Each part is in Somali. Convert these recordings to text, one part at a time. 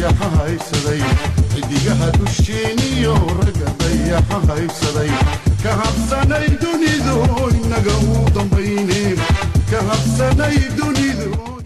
dayaxa haysaday xidigaha dusheeniyo ragga dayaxa haysaday ka habsanay dunidu inaga uu dambayne ka habsanay dunidu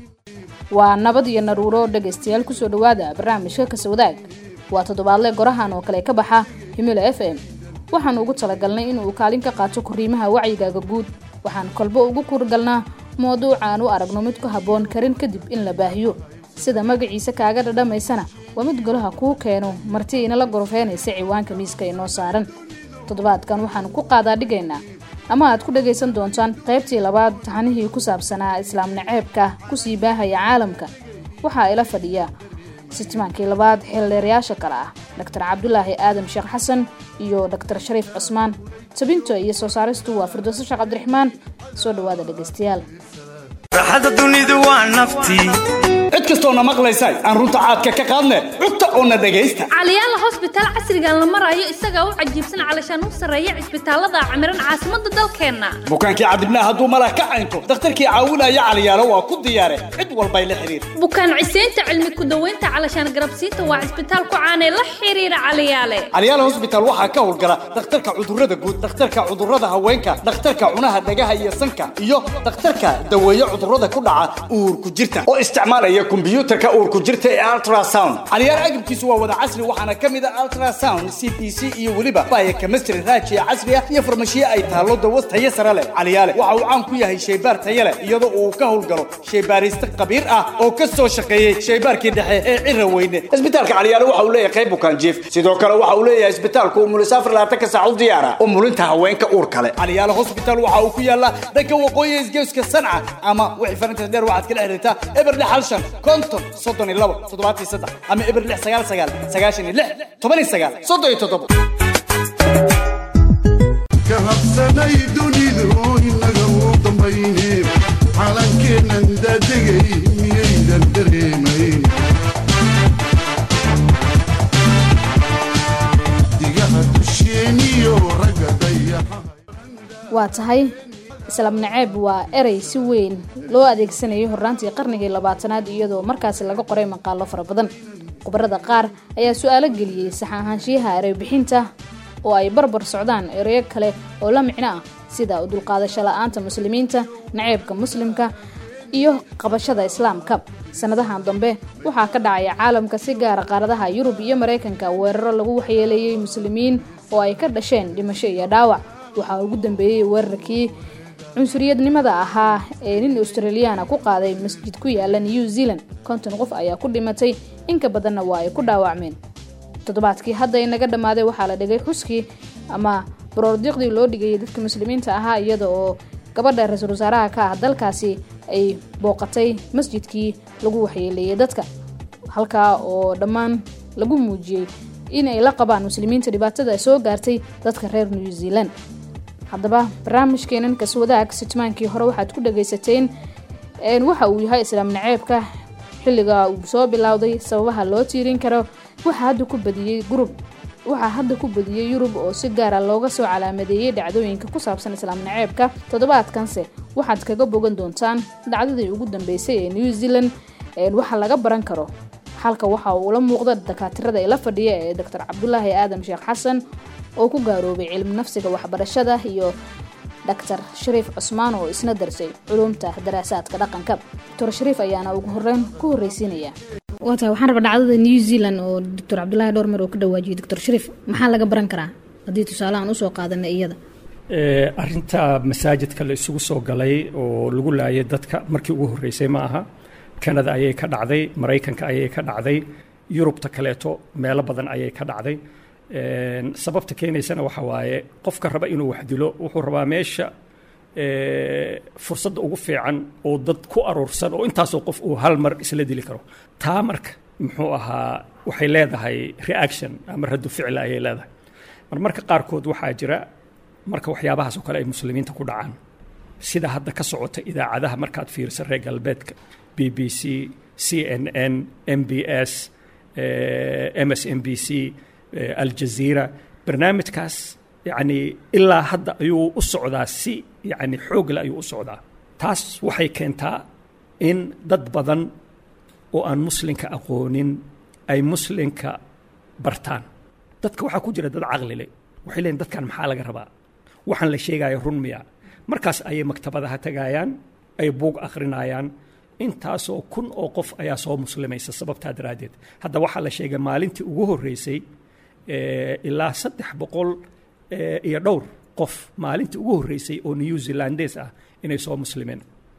waa nabad iyo naruuro dhegaystayaal kusoo dhowaada barnaamijka kasawadaag waa toddobaadle gorahan oo kale ka baxa himilo f m waxaanu ugu talagalnay inuu kaalin ka qaato koriimaha wacyigaaga guud waxaan kolbo ugu kurgalnaa mawduucaan u aragno mid ku habboon karin kadib in la baahiyo sida magaciisa kaaga dhadhamaysana waa mid golaha kuu keeno marti inala gorofeynaysa ciwaanka miiska inoo saaran toddobaadkan waxaanu ku qaadaa dhigaynaa ama aad ku dhagaysan doontaan qaybtii labaad taxanihii ku saabsanaa islaam naceebka kusii baahaya caalamka waxaa ila fadhiya sitmaankii labaad xildheerayaasha kale ah doctor cabdulaahi aadam sheekh xasan iyo doctor shariif cusmaan tabinto iyo soo saaristu waa firdowso sheekh cabdiraxmaan soo dhowaada dhegaystayaal raaxada dunidu waa naftii cid kastoona maqlaysa aan runta caadka ka qaadne cugta oona dhegaysta caliyaala hosbitaal casrigan la marayo isagaa u cajiibsan calashaan u sarreeya cisbitaalada camiran caasimadda dalkeenna bukaankii cadibnaa hadduu malah ka caynto dakhtarkii caawinaya caliyaalo waa ku diyaare cid walbay la xidhiir bukaan ciseynta cilmi ku-daweynta calashaan garabsiinta waa cisbitaal ku caanee la xiriira caliyaale caliyaala hosbitaal waxaa ka howlgala dhakhtarka cudurrada guud dhakhtarka cudurrada haweenka dhakhtarka cunaha dhagaha iyo sanka iyo dhakhtarka daweeye cudurrada ku dhaca uurku jirta oo isticmaalaya kombyuutarka uurku jirta ee ultrasound caliyaal agabkiisu waa wada casri waxaana ka mid a ultrasound c b c iyo weliba baya chemistry raajiya casri ah iyo farmashiye ay taallo dawas tayo sare leh caliyaale waxa uu caan ku yahay shaybaar tayo leh iyadoo uu ka howlgalo shaybaariste khabiir ah oo ka soo shaqeeyey shaybaarkii dhexe ee cira weyne isbitaalka caliyaale waxa uu leeyahay qayb bukaan jiif sidoo kale waxa uu leeyahay isbitaalku umulisaafar labaatanka saac u diyaara umulinta haweenka uur kale caliyaale hospital waxa uu ku yaalaa dhanka waqooyi isgeeska sanca ama wixii farinta dheer waxaad kala xiriirtaa eber lix hal shan konton soddon iyo labo toddobaatan saddex ama eber lix sagaal sagaal sagaashan iyo lix toban iyo sagaal soddon iyo toddobo ka habsanay dunidu inaga uu dambayne calankeennan daadegay miyaydan dareemayn digaha dusheeniyo ragga dayaxa waa tahay islaam naceeb waa erey si weyn loo adeegsanayay horraantii qarnigii labaatanaad iyadoo markaasi laga qoray maqaalo fara badan khubarada qaar ayaa su-aalo geliyey sax ahaanshiyaha erey bixinta oo ay barbar socdaan ereyo kale oo la micno ah sida u dulqaadasho la-aanta muslimiinta naceebka muslimka iyo qabashada islaamka sanadahan dambe waxaa ka dhacaya caalamka si gaara qaaradaha yurub iyo maraykanka weeraro lagu waxyeeleeyey muslimiin oo ay ka dhasheen dhimasho iyo dhaawac waxaa ugu dambeeyey weerarkii cunsuriyadnimada ahaa ee nin australiyaana ku qaaday masjid ku yaala new zealand konton qof ayaa ku dhimatay inka badanna waa ay ku dhaawacmeen toddobaadkii hadda inaga dhammaaday waxaa la dhigay xuskii ama baroordiiqdii loo dhigayay dadka muslimiinta ahaa iyada oo gabadha ra-iisul wasaaraha ka ah dalkaasi ay booqatay masjidkii lagu waxyeeleeyay dadka halkaa oo dhammaan lagu muujiyey in ay la qabaan muslimiinta dhibaatada soo gaartay dadka reer new zealand haddaba barnaamijkeenan kaswadaag sitmaankii hore waxaad ku dhagaysateen waxa uu yahay islaam naceebka xilliga uu soo bilowday sababaha loo tiirin karo waxaa hadda ku badiyey gurub waxaa hadda ku badiyey yurub oo si gaara looga soo calaamadeeyey dhacdooyinka ku saabsan islaam naceebka toddobaadkanse waxaad kaga bogan doontaan dhacdadii ugu dambeysay ee new zealand waxa laga baran karo halka waxa uula muuqda dakaatirada ila fadhiya ee doctor cabdulaahi aadam sheekh xasan oo ku gaaroobay cilmi nafsiga waxbarashada iyo doctor shariif cusmaan oo isna darsay culumta daraasaadka dhaqanka doctor shariif ayaana ugu horeyn ku horreysiinaya waa tahay waxaan rabaa dhacdada new zealand oo doctor cabdulaahi dhowrmer oo ka dhawaajiyay doctor shariif maxaa laga baran karaa haddii tusaale aan usoo qaadanay iyada arinta masaajidka la isugu soo galay oo lagu laayay dadka markii ugu horreysay ma aha kanada ayay ka dhacday maraykanka ayay ka dhacday yurubta kaleeto meelo badan ayay ka dhacday sababta keenaysana waxa waaye qofka raba inuu wax dilo wuxuu rabaa meesha fursadda ugu fiican oo dad ku aruursan oo intaasoo qof uu hal mar isla dili karo taa marka muxuu ahaa waxay leedahay reaction ama raddu ficla ayay leedahay mar marka qaarkood waxaa jira marka waxyaabahaas oo kale ay muslimiinta ku dhacaan sida hadda ka socota idaacadaha markaad fiirisa reer galbeedka b b c c n n m b s m s m b c aljaziira barnaamijkaas yacni ilaa hadda ayuu u socdaa si yacni xoogle ayuu u socdaa taas waxay keentaa in dad badan oo aan muslimka aqoonin ay muslinka bartaan dadka waxaa ku jira dad caqli leh waxay leeyihin dadkan maxaa laga rabaa waxaan la sheegaayo run miya markaas ayay maktabadaha tagayaan ay buug akhrinayaan intaasoo kun oo qof ayaa soo muslimaysa sababtaa daraaddeed hadda waxaa la sheegay maalintii ugu horreysay eh, ilaa saddex boqol eh, iyo dhowr qof maalintii ugu horreysay oo new zealandes ah inay soo muslimeen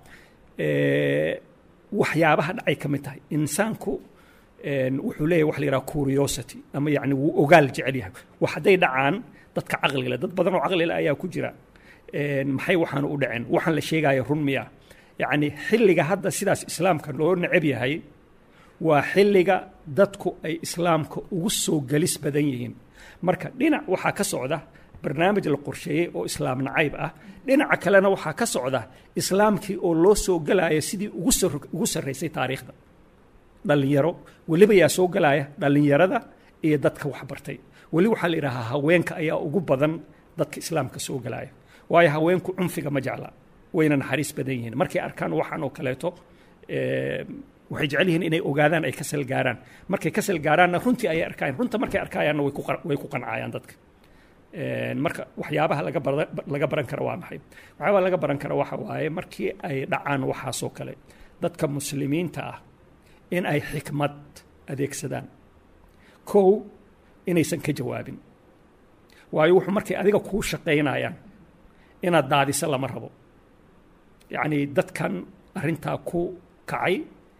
Eh, waxyaabaha dhacay ka mid tahay insaanku een, wuxuu leeyahay wax la yidhaha curiosity ama yacni wuu ogaal jecel yahay wax hadday dhacaan dadka caqliga dad badan oo caqlile ayaa ku jira Een, maxay waxaan u dhaceen waxaan la sheegaya run miya yacni xilliga hadda sidaas islaamka loo neceb yahay waa xilliga dadku ay islaamka ugu soo gelis badan yihiin marka dhinac waxaa ka socda barnaamij la qorsheeyey oo islaam nacayb ah dhinaca kalena waxaa ka socda islaamkii oo loo soo gelaya sidii ugu sar- ugu sarraysay taariikhda dhallinyaro weliba yaa soo gelaya dhallinyarada iyo dadka waxbartay weli waxaa la yidhahaa haweenka ayaa ugu badan dadka islaamka soo gelaya waayo haweenku cunfiga ma jecla wayna naxariis badan yihiin markay arkaan waxaan oo kaleeto eh, waxay jecel yihiin inay ogaadaan ay ka salgaaraan markay ka salgaaraanna runtii ayay arkaayaan runta markay arkayaanna way ku qan- way ku qancayaan dadka Een, marka waxyaabaha laga bara- laga baran karo waa maxay waxyaabaha laga baran karo waxa waaye markii ay dhacaan waxaasoo kale dadka muslimiinta ah in ay xikmad adeegsadaan kow inaysan ka jawaabin waayo wuxuu markay adiga kuu shaqaynayaan inaad daadiso lama rabo yacni dadkan arrintaa ku kacay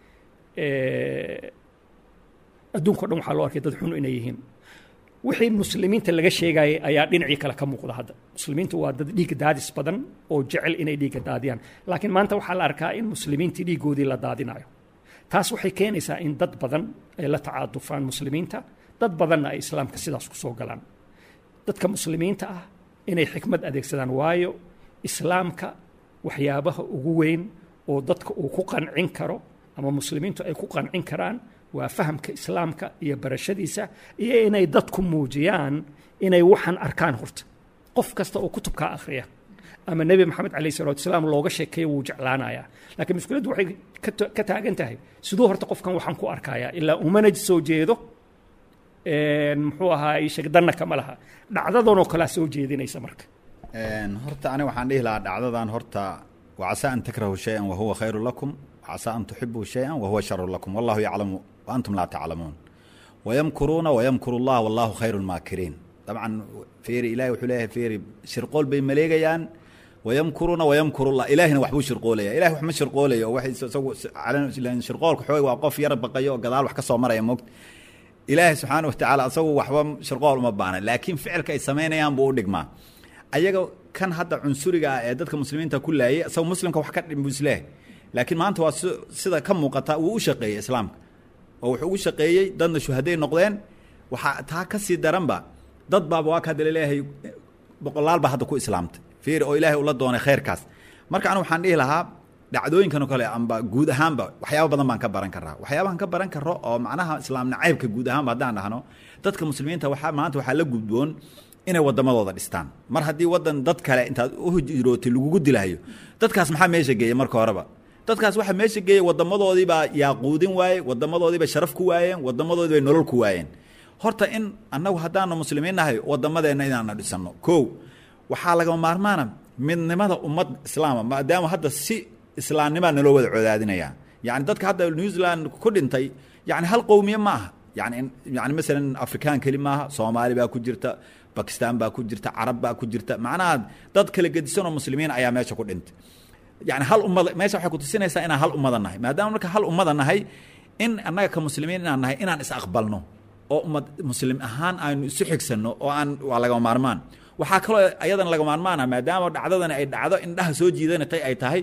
eh, adduunka o dhan waxaa loo arkay dad xun inay yihiin wixii muslimiinta laga sheegayay ayaa dhinacii kale ka muuqda hadda muslimiintu waa dad dhiig daadis badan oo jecel inay dhiigga daadiyaan laakiin maanta waxaa la arkaa in muslimiintii dhiiggoodii la daadinayo taas waxay keenaysaa in dad badan ay la tacaadufaan muslimiinta dad badanna ay islaamka sidaas ku soo galaan dadka muslimiinta ah inay xikmad adeegsadaan waayo islaamka waxyaabaha ugu weyn oo dadka uu ku qancin karo ama muslimiintu ay ku qancin karaan waa fahamka islaamka iyo barashadiisa iyo inay dadku muujiyaan inay waxaan arkaan horta qof kasta oo kutubkaa akhriya ama nebi maxamed calayh salatu wasalaam looga sheekeeyo wuu jeclaanayaa laakiin mushkiladdu waxay ka ta- ka taagan tahay siduu horta qofkan waxaan ku arkayaa ilaa umana soo jeedo een, muxuu ahaa isheg danna kama laha dhacdadanoo kalea soo jeedinaysa marka Een, horta ani waxaan dhihi lahaa dhacdadan horta wacasa an takrahu shayan wahuwa khayru lakum wacasa an tuxibuu shayan wahuwa sharu lakum wallahu yaclamu waantum laa taclamuun wayamkuruuna wayamkuru llah wallahu khayru lmaakiriin dabcan feeri ilahi wuxuu leeyahay feeri shirqool bay maleegayaan wayamkuruuna wayamkuru llah ilaahina waxbuu shirqoolaya ilahi wax ma shirqoolayo oo waxay isagu calan- shirqoolka xoog waa qof yar baqayo oo gadaal wax ka soo maraya moogta ilaahay subxaana watacaala asagu waxba shirqool uma baana laakiin ficilka ay samaynayaan buu u dhigmaa ayaga kan hadda cunsuriga ah ee dadka muslimiinta ku laayay isagu muslimka wax ka dhim buu isleeyahay laakiin maanta waa si- sida ka muuqata wuu u shaqeeyey islaamka oo wuxuu ugu shaqeeyey dadna shuhaday noqdeen waxaa taa ka sii daranba dad baaba waa ka hadda laleeyahay boqolaal baa hadda ku islaamtay fiir oo ilaahay ula doonay khayrkaas marka anu waxaan dhihi lahaa dhacdooyinkan oo kale amba guud ahaanba waxyaaba badan baan ka baran karaa waxyaabahan ka baran karo oo macnaha islaam nacaybka guud ahaanba haddaan dhahno dadka muslimiinta waxaa maanta waxaa la gudboon inay wadamadooda dhistaan mar haddii wadan dad kale intaad u hijrootay lagugu dilahayo dadkaas maxaa meesha geeyey marka horeba dadkaas waxaa meesha geeyey wadamadoodii baa yaaquudin waaye wadamadoodii bay sharaf ku waayeen wadamadoodii bay nolol ku waayeen horta in annagu haddaanu muslimiin nahay wadamadeenna inaana dhisano kow waxaa lagama maarmaana midnimada ummad islaama maadaama hadda si islaamnimaa naloo wada codaadinaya yani dadka hadda new zealand ku dhintay yani hal qowmiye ma aha yani yani masalan afrikaan keli maaha soomaali baa ku jirta bakistan baa ku jirta carab baa ku jirta macnaha dad kala gedisanoo muslimiin ayaa meesha ku dhintay yani hal ummada meesha waxay kutusinaysaa inaan hal ummada nahay maadaama marka hal ummada nahay in annaga ka muslimiin inaan nahay inaan is aqbalno oo ummad muslim ahaan aynu isu xigsanno oo aan waa lagama maarmaan waxaa kaloo ayadan laga maarmaana maadaama dhacdadani ay dhacdo indhaha soo jiidanatay ay tahay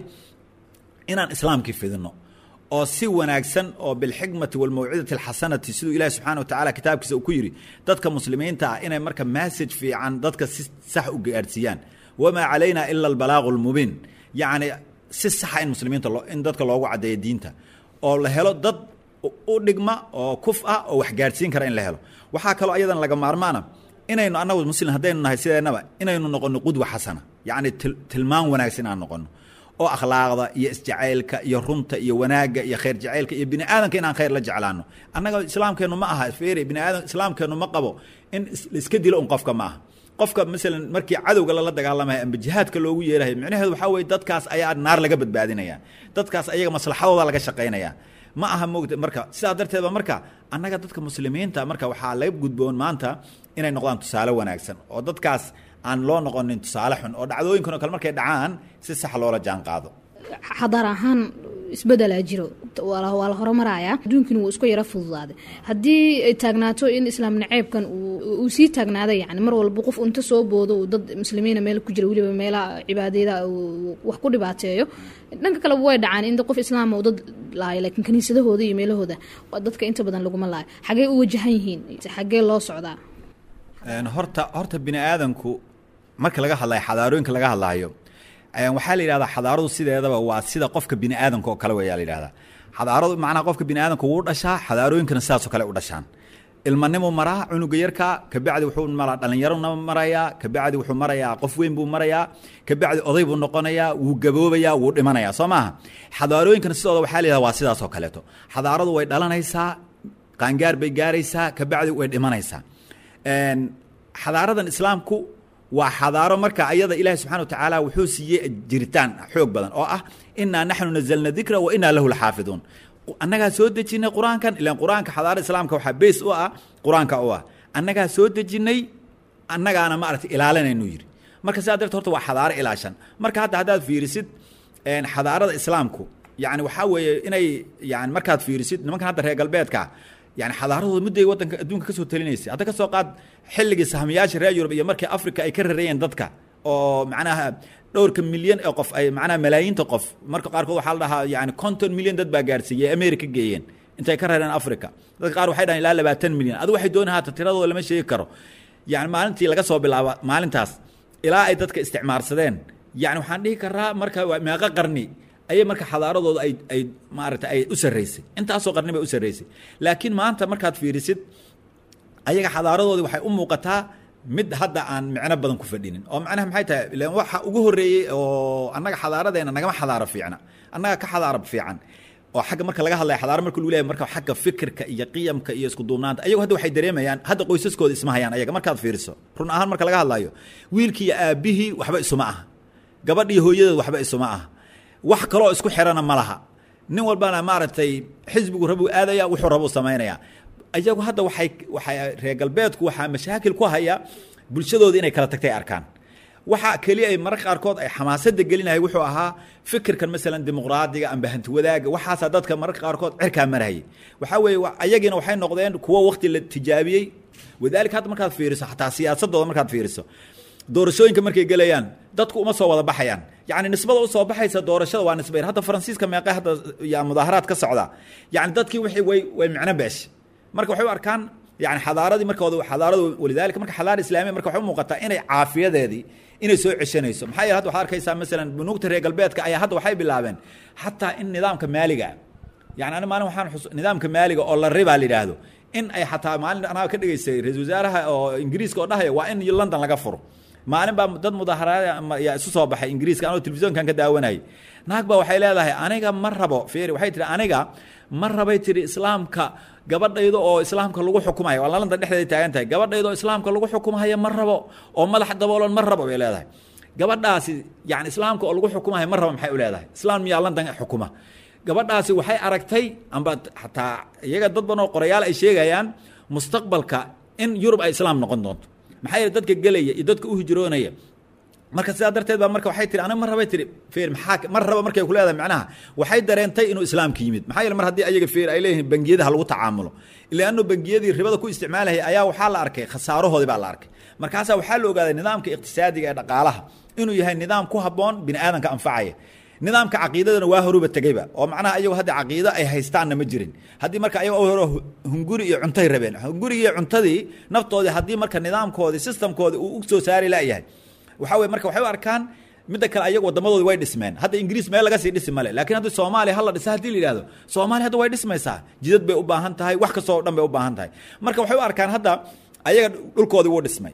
inaan islaamkii fidino oo si wanaagsan oo bilxikmati walmawcidati alxasanati siduu ilahi subxana wa tacala kitaabkiisa uu ku yidhi dadka muslimiinta ah inay marka message fiican dadka si sax u gaadhsiiyaan wamaa calayna ila albalaaqu lmubiin yacni si saxa in muslimiinta loo in dadka loogu caddeeyo diinta oo la helo dad u dhigma oo kuf ah oo wax gaadhsiin kara in la helo waxaa kaloo ayadan laga maarmaana inaynu annagu muslim haddaynu nahay sideennaba inaynu noqonno qudwa xasana yacni til tilmaan wanaagsan inaan noqonno oo akhlaaqda iyo isjacaylka iyo runta iyo wanaagga iyo khayr jacaylka iyo bini aadanka inaan khayr la jeclaano annaga islaamkeennu ma aha feeri bini aadan islaamkeennu ma qabo in is- la iska dilo un qofka ma aha qofka masalan markii cadowga lala dagaalamaya amba jihaadka loogu yeerahay micnaheedu waxaa weye dadkaas ayaa naar laga badbaadinaya dadkaas ayaga maslaxadooda laga shaqaynaya ma aha moogta marka sidaa darteed ba marka annaga dadka muslimiinta marka waxaa laga gudboon maanta inay noqdaan tusaale wanaagsan oo dadkaas aan loo noqonin tusaale xun oo dhacdooyinkan oo kale markay dhacaan si sax loola jaan qaado xadaar ahaan isbedelaa jiro waa la waa la horumarayaa adduunkina wuu isku yaro fududaaday haddii ay taagnaato in islaam naceebkan uu uu sii taagnaaday yani mar walba qof unta soo boodo uu dad muslimiina meel ku jira weliba meelaha cibaadeeda uu wax ku dhibaateeyo dhanka kale way dhacaan in qof islaama uu dad laayo laakiin kaniisadahooda iyo meelahooda waa dadka inta badan laguma laayo xagee u wajahan yihiin xagee loo socdaa Een, horta horta bini aadanku marka laga hadlayo xadaarooyinka laga hadlaayo een, waxaa la yidhahdaa xadaaradu sideedaba waa sida qofka bini aadanka oo kale weyaa la yidhahdaa xadaaradu macnaha qofka bini aadanka wuu dhashaa xadaarooyinkana sidaasoo kale u dhashaan ilmanimuu maraa cunuga yarka kabacdi wuxuu maraa dhallinyarona marayaa kabacdi wuxuu marayaa qof weyn buu marayaa kabacdi oday buu noqonayaa wuu gaboobayaa wuu dhimanayaa soo maaha xadaarooyinkana sidooda waxaa la yidhahdaa waa sidaasoo kaleeto xadaaradu way dhalanaysaa qaangaar bay gaaraysaa kabacdi way dhimanaysaa Een, xadaaradan islaamku waa xadaaro marka ayada ilaahi subxana wa tacaala wuxuu siiyey jiritaan xoog badan oo ah inaa naxnu nazalna dikra wa inaa lahu laxaafiduun annagaa soo dejinay qur-aankan ilaan qur-aanka xadaarada islaamka waxaa beys u ah qur-aanka u ah annagaa soo dejinay annagaana maaragtay ilaalinaynu yidhi marka sidaa darteed horta waa xadaaro ilaashan marka hadda haddaad fiirisid een, xadaarada islaamku yani waxaa weeye inay yani markaad fiirisid nimankan hadda reer galbeedka yani xadaaradooda mudday wadanka adduunka kasoo talinaysay hadda kasoo qaad xilligii sahmiyaasha reer yurub iyo markii africa ay ka rarayeen dadka oo macnaha dhowrka milyan ee qof ay macnaha malaayiinta qof marka qaarkood waxaa la dhahaa yani konton milyan dad baa gaarsiiyey america geeyeen intay ka rareen africa dadka qaar waxay dhahan ilaa labaatan milyan adu waxay dooni haata tiradooda lama sheegi karo yani maalintii laga soo bilaabo maalintaas ilaa ay dadka isticmaarsadeen yani waxaan dhihi karaa marka waa meeqo qarni ayay marka xadaaradooda ay ay maaragtay ay u sarraysay intaasoo qarni bay u sarraysay laakiin maanta markaad fiirisid ayaga xadaaradoodii waxay u muuqataa mid hadda aan micno badan ku fadhinin oo macnaha maxay tahay ilaan waxa ugu horreeyey oo annaga xadaaradeena nagama xadaaro fiicna annaga ka xadaaro fiican oo xagga marka laga hadlaya xadaaro marka lagu leeyahay marka xagga fikirka iyo qiyamka iyo isku duubnaanta ayagu hadda waxay dareemayaan hadda qoysaskooda isma hayaan ayaga markaad fiiriso run ahaan marka laga hadlayo wiilkii iyo aabbihii waxba isuma aha gabadhii hooyadeed waxba isuma aha wax kaloo isku xirana ma laha nin walbana maaragtay xisbigu rabuu aadaya wuxuu rabuu samaynaya iyagu hadda waxay waxay reer galbeedku waxaa mashaakil ku haya bulshadooda inay kala tagtay arkaan waxa keliya ay mararka qaarkood ay xamaasada gelinahay wuxuu ahaa fikirkan masalan dimuqraadiga amba hanti wadaaga waxaasaa dadka mararka qaarkood cirkaa marahayay waxaa weeye wa- ayagiina waxay noqdeen kuwo waqti la tijaabiyey wadaalika hadda markaad fiiriso xataa siyaasadooda markaad fiiriso doorashooyinka markay gelayaan dadku uma soo wada baxayaan yani nisbada usoo baxaysa doorashada waa nisba yar hadda faransiiska meeqe hadda ya mudaaharaad ka socda yani dadkii wixii way way micno beesh marka waxay u arkaan yani xadaaradii markooda xadaarada walidaalika marka xadaara islaamiya marka waxay u muuqataa inay caafiyadeedii inay soo ceshanayso maxaa yeele hadda waxaad arkaysaa masalan bunuugta reer galbeedka ayaa hadda waxay bilaabeen xataa in nidaamka maaliga ah yani ani maalin waxaan xus nidaamka maaliga oo la ribaa la yidhaahdo in ay xataa maalin anaa ka dhigaysay ra-isul wasaaraha oo ingiriiska oo dhahaya waa in london laga furo maalin baa dad mudaaharaad yaa isu soo baxay ingiriiska anoo telefisonkan ka daawanayay naag baa waxay leedahay aniga ma rabo fiiri waxay tihi aniga ma rabay tihi islaamka gabadhayda oo islaamka lagu xukumayo waa london dhexdeeda taagan tahay gabadhayda oo islaamka lagu xukumayo ma rabo oo madax daboolan ma rabo bay leedahay gabadhaasi yani islaamka oo lagu xukumayo ma rabo maxay u leedahay islaam miyaa london xukuma gabadhaasi waxay aragtay amba xataa iyaga dad badan oo qorayaal ay sheegayaan mustaqbalka in yurub ay islaam noqon doonto maxaa yeele dadka gelaya iyo dadka u hijroonaya marka sidaa darteed baa marka waxay tihi aniga mar rabay tihi fiir maxaa mar raba markay ku leedahay macnaha waxay dareentay inuu islaamka yimid maxaa yeele mar haddii ayaga fiir ay leeyihiin bangiyadaha lagu tacaamulo ilaa anuu bangiyadii ribada ku isticmaalahaya ayaa waxaa la arkay khasaarahoodii baa la arkay markaasaa waxaa la ogaaday nidaamka iqtisaadiga ee dhaqaalaha inuu yahay nidaam ku habboon bini aadanka anfacaya nidaamka caqiidadana waa horuba tegeyba oo macnaha ayagu hadda caqiido ay haystaanna ma jirin haddii marka ayago hore hunguri iyo cuntay rabeen hungurigi iyo cuntadii naftoodii haddii marka nidaamkoodii systemkoodii uu u soo saari layahay waxaa weye marka waxay u arkaan midda kale ayagu wadamadoodi way dhismeen hadda ingiriis meel laga sii dhisi male laakiin hadda soomaaliya hala dhisa hadii la yidhahdo soomaaliya hadda way dhismaysaa jidad bay u baahan tahay wax kastoo dhan bay u baahan tahay marka waxay u arkaan hadda ayaga dhulkoodii wuu dhismay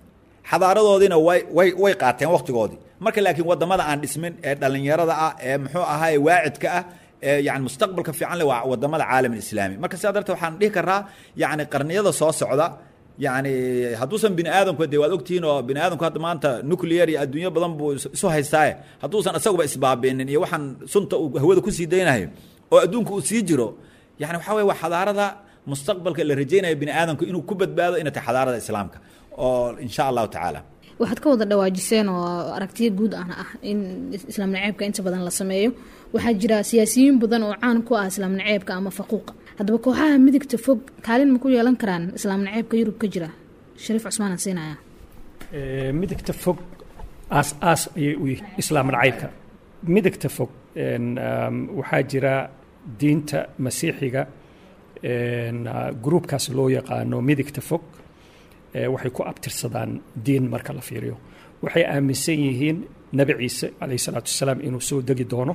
xadaaradoodiina way way way qaateen waqtigoodii marka laakiin wadamada aan dhismin ee dhalinyarada ah ee muxuu ahaa waacidka ah ee yani mustaqbalka fiican leh waa wadamada caalam islaami marka sidaa darteed waxaan dhihi karaa yani qarniyada soo socda yani hadduusan bini aadamku de waad ogtihiin oo bini aadamku hadda maanta nuclear iyo adduunyo badan buu isu haystaaye hadduusan isaguba isbaabinin iyo waxaan sunta uu hawada kusii daynayo oo adduunku uu sii jiro yani waxaa weye waa xadaarada mustaqbalka la rajaynaya bini aadamku inuu ku badbaado inay tahay xadaarada islaamka oo insha allahu tacaala waxaad ka wada dhawaajiseen oo aragtiyo guud ahna ah in islaam naceebka inta badan la sameeyo waxaa jira siyaasiyiin badan oo caan ku ah islaam naceebka ama faquuqa haddaba kooxaha midigta fog kaalin ma ku yeelan karaan islaam naceebka yurub ka jira shariif cusmaan aan siinaya midigta fog aas aas ayay u yihiin islaam nacaybka midigta fog waxaa jira diinta masiixiga gruubkaas loo yaqaano midigta fog waxay ku abtirsadaan diin marka la fiiriyo waxay aaminsan yihiin nebi ciise calayh salaatu wasalaam inuu soo degi doono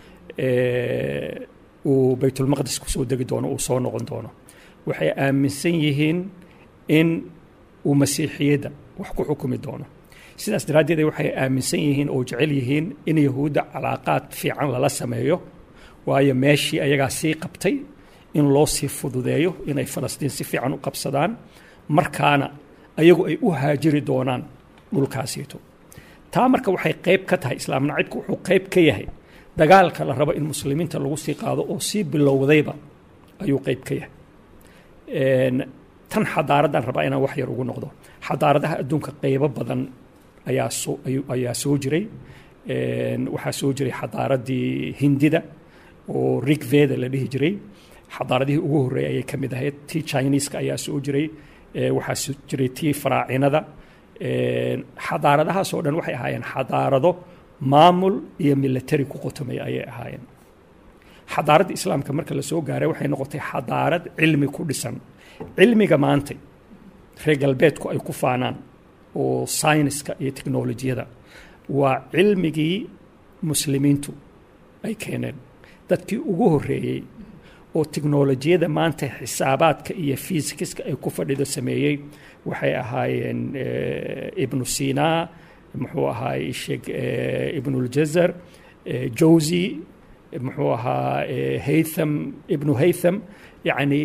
uu baytulmaqdis ku soo degi doono uu soo noqon doono waxay aaminsan yihiin in uu masiixiyadda wax ku xukumi doono sidaas daraaddeed waxay aaminsan yihiin oo jecel yihiin in yahuudda calaaqaad fiican lala sameeyo waayo meeshii ayagaa sii qabtay in loo sii fududeeyo inay falastiin si fiican u qabsadaan markaana ayagu ay u haajiri doonaan dhulkaasiito taa marka waxay qayb ka tahay islaam nacibku wuxuu qayb ka yahay dagaalka la rabo in muslimiinta lagu sii qaado oo sii bilowdayba ayuu qayb ka yahay tan xadaaradan rabaa inaan wax yar ugu noqdo xadaaradaha adduunka qaybo badan ayaa soo ayaa soo jiray waxaa soo jiray xadaaradii hindida oo rigveda la dhihi jiray xadaaradihii ugu horreeyay ayay ka mid ahayd tii chineeska ayaa soo jiray waxaa jiray tii faraacinada xadaaradahaasoo dhan waxay ahaayeen xadaarado maamul iyo military ku qotomay ayay ahaayeen xadaaradda islaamka marka la soo gaaray waxay noqotay xadaarad cilmi ku dhisan cilmiga maantay reer galbeedku ay ku faanaan oo sayniska iyo teknolojiyada waa cilmigii muslimiintu ay keeneen dadkii ugu horreeyey oo teknolojiyada maanta xisaabaadka iyo fiisikiska ay ku fadhido sameeyey waxay ahaayeen ibnu sina muxuu ahaay sheeg ibnuljazar jowsi muxuu ahaa haytham ibnu haytham yacni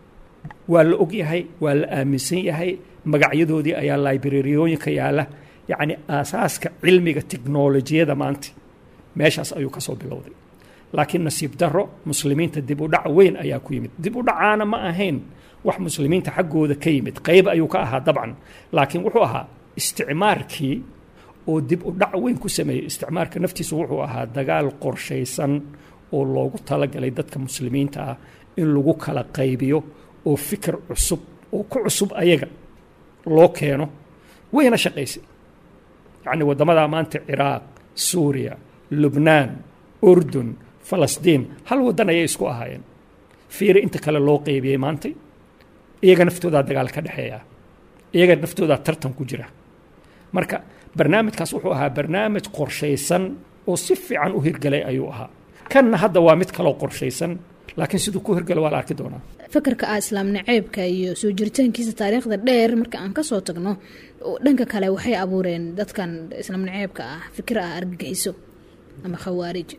waa la og yahay waa la aaminsan yahay magacyadoodii ayaa librariyooyinka yaala yacni aasaaska cilmiga teknolojiyada maanta meeshaas ayuu ka soo bilowday laakiin nasiib daro muslimiinta dib u dhac weyn ayaa ku yimid dib u dhacaana ma ahayn wax muslimiinta xaggooda ka yimid qayb ayuu ka ahaa dabcan laakiin wuxuu ahaa isticmaarkii oo dib u dhac weyn ku sameeyey isticmaarka naftiisu wuxuu ahaa dagaal qorshaysan oo loogu talagalay dadka muslimiinta ah in lagu kala qaybiyo oo fikir cusub oo ku cusub ayaga loo keeno wayna shaqaysay yacni waddamadaa maanta ciraaq suuriya lubnaan urdun falastiin hal waddan ayay isku ahaayeen fiiri inta kale loo qeybiyey maantay iyaga naftoodaa dagaal ka dhexeeya iyaga naftoodaa tartan ku jira marka barnaamijkaas wuxuu ahaa barnaamij qorshaysan oo si fiican u hirgalay ayuu ahaa kanna hadda waa mid kaloo qorshaysan laakiin siduu ku hirgalo waa la arki doonaa fakarka ah islaam naceebka iyo soo jiritaankiisa taariikhda dheer marka aan kasoo tagno dhanka kale waxay abuureen dadkan islaam naceebka ah fikir ah argagixiso ama khawaarij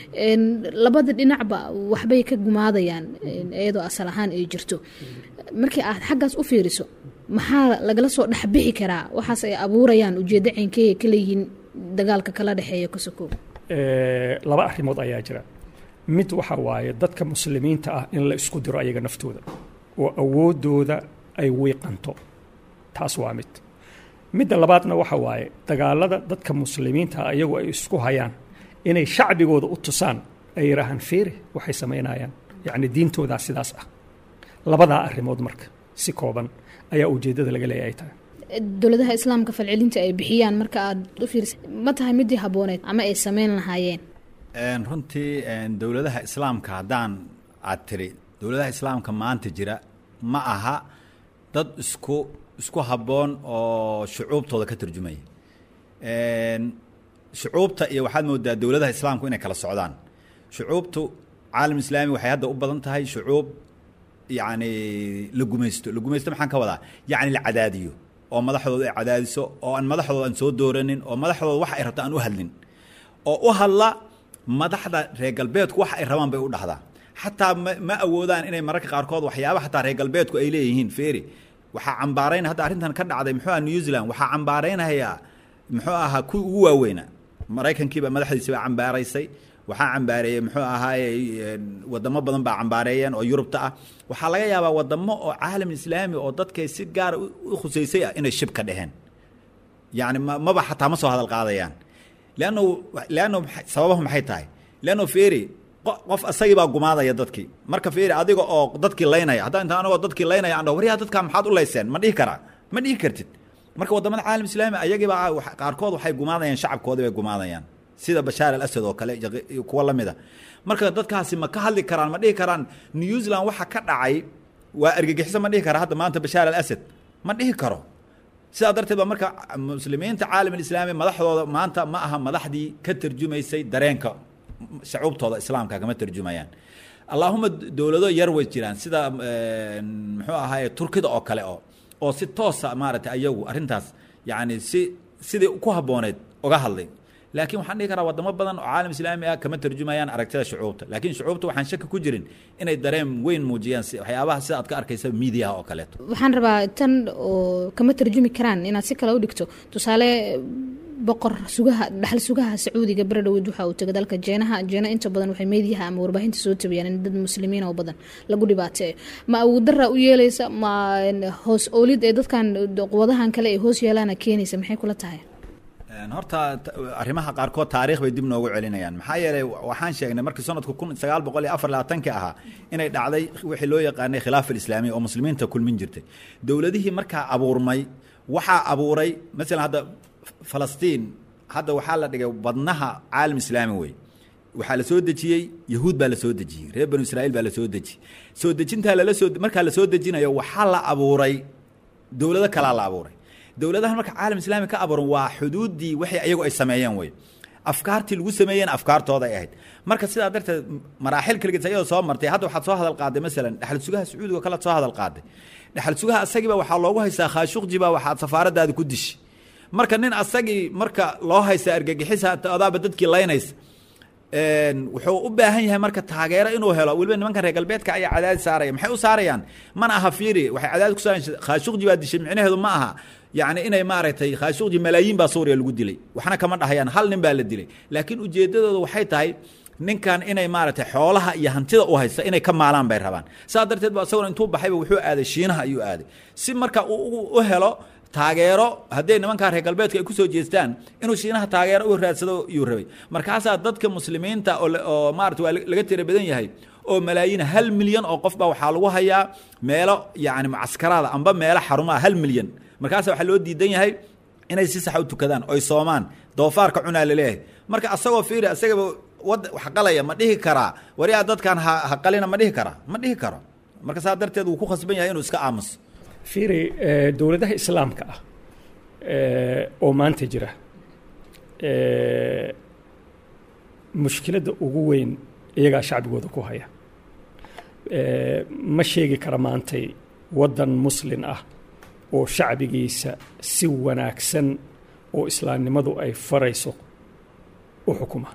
labada dhinacba waxbay ka gumaadayaan iyadoo asal ahaan ay jirto markii aad xaggaas u fiiriso maxaa lagala soo dhexbixi karaa waxaas ay abuurayaan ujeeddo ceenkeeya ka leeyihiin dagaalka kala dhexeeya kosokow laba arrimood ayaa jira mid waxa waaye dadka muslimiinta ah in la isku diro ayaga naftooda oo awooddooda ay wiiqanto taas waa mid midda labaadna waxa waaye dagaalada dadka muslimiinta ah iyagu ay isku hayaan inay shacbigooda u tusaan ay yidhaahaan fiiri waxay samaynayaan yacni diintoodaa sidaas ah labadaa arrimood marka si kooban ayaa ujeeddada laga leeyahay tahay dowladaha islaamka falcelinta ay bixiyaan marka aad u fiirsa ma tahay midii habbooneed ama ay samayn lahaayeen runtii dowladaha islaamka haddaan aad tiri dowladaha islaamka maanta jira ma aha dad isku isku habboon oo shucuubtooda ka turjumaya shucuubta iyo waxaad moodaa dowladaha islaamku inay kala socdaan shucuubtu caalam islaami waxay hadda u badan tahay shucuub yacni la gumaysto la gumaysto maxaan ka wadaa yacni la cadaadiyo oo madaxdooda ay cadaadiso oo aan madaxdooda aan soo dooranin oo madaxdooda wax ay rabto aan u hadlin oo u hadla madaxda reer galbeedku wax ay rabaan bay u dhahdaa xataa ma, ma awoodaan inay mararka qaarkood waxyaaba xataa reer galbeedku ay leeyihiin feeri waxaa cambaarayn hadda arrintan ka dhacday muxuu aha new zealand waxaa cambaaraynayaa muxuu ahaa kuwii ugu waaweynaa maraykankiiba madaxdiisi baa cambaaraysay waxaa cambaareeyey muxuu ahaaye wadamo badan baa cambaareeyeen oo yurubta ah waxaa laga yaabaa wadamo oo caalam islaami oo dadkay si gaara u u khusaysay ah inay shib ka dheheen yani ma maba xataa ma soo hadal qaadayaan leanno leanno maxay- sababahu maxay tahay leanno feri qo- qof asagii baa gumaadaya dadkii marka feri adiga oo dadkii laynaya haddaan inta anagoo dadkii laynaya aan dhaho waryaa dadkaa maxaad u layseen ma dhihi karaa ma dhihi kartid marka wadamada caalam islaami ayagiiba wax- qaarkood waxay gumaadayaan shacabkoodii bay gumaadayaan sida bashaar al asad oo kale iyo qi- iyo kuwa la mida marka dadkaasi ma ka hadli karaan ma dhihi karaan new zealand waxa ka dhacay waa argagixiso ma dhihi kara hadda maanta bashaar al asad ma dhihi karo sidaa darteed ba marka muslimiinta caalam alislaami madaxdooda maanta ma aha madaxdii ka tarjumaysay dareenka shacuubtooda islaamka kama tarjumayaan allaahuma dowlado yar way jiraan sida muxuu ahaaye turkida oo kale oo oo si toosa maaragtay ayagu arrintaas yacni si sidii ku habbooneed uga hadlay laakiin waxaan dhihi karaa wadamo badan oo caalam islaami ah kama tarjumayaan aragtida shucuubta laakiin shucuubta waxaan shaki ku jirin inay dareen weyn muujiyaan si waxyaabaha sida aad ka arkaysa miidiyaha oo kaleeto waxaan rabaa tan oo kama tarjumi karaan inaad si kale u dhigto tusaale boqor sugaha dhaxal sugaha sacuudiga beredhoweed waxa uu tegay dalka jeenaha jeena inta badan waxay meediyaha ama warbaahinta soo tabiyaan in dad muslimiin oo badan lagu dhibaateeyo ma awoodara u yeeleysa ma hoos oolid ee dadkan quwadahan kale ay hoos yeelaana keenaysa maxay kula tahay horta arrimaha qaarkood taariikh bay dib noogu celinayaan maxaa yeelay waxaan sheegnay markii sanadku kun sagaal boqol iyo afar labaatanki ahaa inay dhacday wixii loo yaqaanay khilaaf alislaamiya oo muslimiinta kulmin jirtay dowladihii markaa abuurmay waxaa abuuray masalan hadda falastiin hadda waxaa la dhigay badnaha caalam islaami wey waxaa la soo dejiyey yahuud baa la soo dejiyey reer banu israa'iil baa la soo dejiyey soo dejintaa lala soo markaa la soo dejinayo waxaa la abuuray dowlado kalaa la abuuray dowladahan marka caalam islaami ka abuuran waa xuduuddii waxay ayagu ay sameeyeen wey afkaartii lagu sameeyeen afkaartooda ay ahayd marka sidaa darteed maraaxil kaligiis ayadoo soo martay hadda waxaad soo hadal qaaday masalan dhexal sugaha sacuudiga kale soo hadal qaaday dhexal sugaha asagiiba waxaa loogu haystaa khaashuqjiba waxaad safaaradaada ku dishi marka nin asagii marka loo haysta argagixisa adaaba dadkii laynaysa wuxuu u baahan yahay marka taageero inuu helo weliba nimankan reer galbeedka ayaa cadaadis saaraya maxay u saarayaan mana aha fiiri waxay cadaadis ku saarayaan khaashuqji baa dishay micnaheedu ma aha yacni inay maaragtay khaashuqji malaayiin baa suuriya lagu dilay waxna kama dhahayaan hal nin baa la dilay laakiin ujeeddadooda waxay tahay ninkan inay maaragtay xoolaha iyo hantida u haysta inay ka maalaan bay rabaan saa darteed ba isaguna intuu baxayba wuxuu aaday shiinaha ayuu aaday si marka uu u helo taageero hadday nimankaa reer galbeedka ay kusoo jeestaan inuu shiinaha taageero u raadsado iyuu rabay markaasaa dadka muslimiinta oo maarata waa laga tira badan yahay oo malaayiin hal milyan oo qof baa waxaa lagu hayaa meelo yacni mucaskaraada amba meelo xarumaha hal milyan markaasa waxaa loo diidan yahay inay si sax u tukadaan oy soomaan doofaarka cunaa laleeyahay marka asagoo fiiri asagaba wad wax qalaya ma dhihi karaa wariyaa dadkan ha ha qalina ma dhihi karaa ma dhihi karo marka saa darteed wuu ku khasban yahay inuu iska aamuso fiiri dowladaha islaamka ah oo maanta jira mushkiladda ugu weyn iyagaa shacbigooda ku haya ma sheegi kara maantay waddan muslin ah oo shacbigiisa si wanaagsan oo islaamnimadu ay farayso u xukuma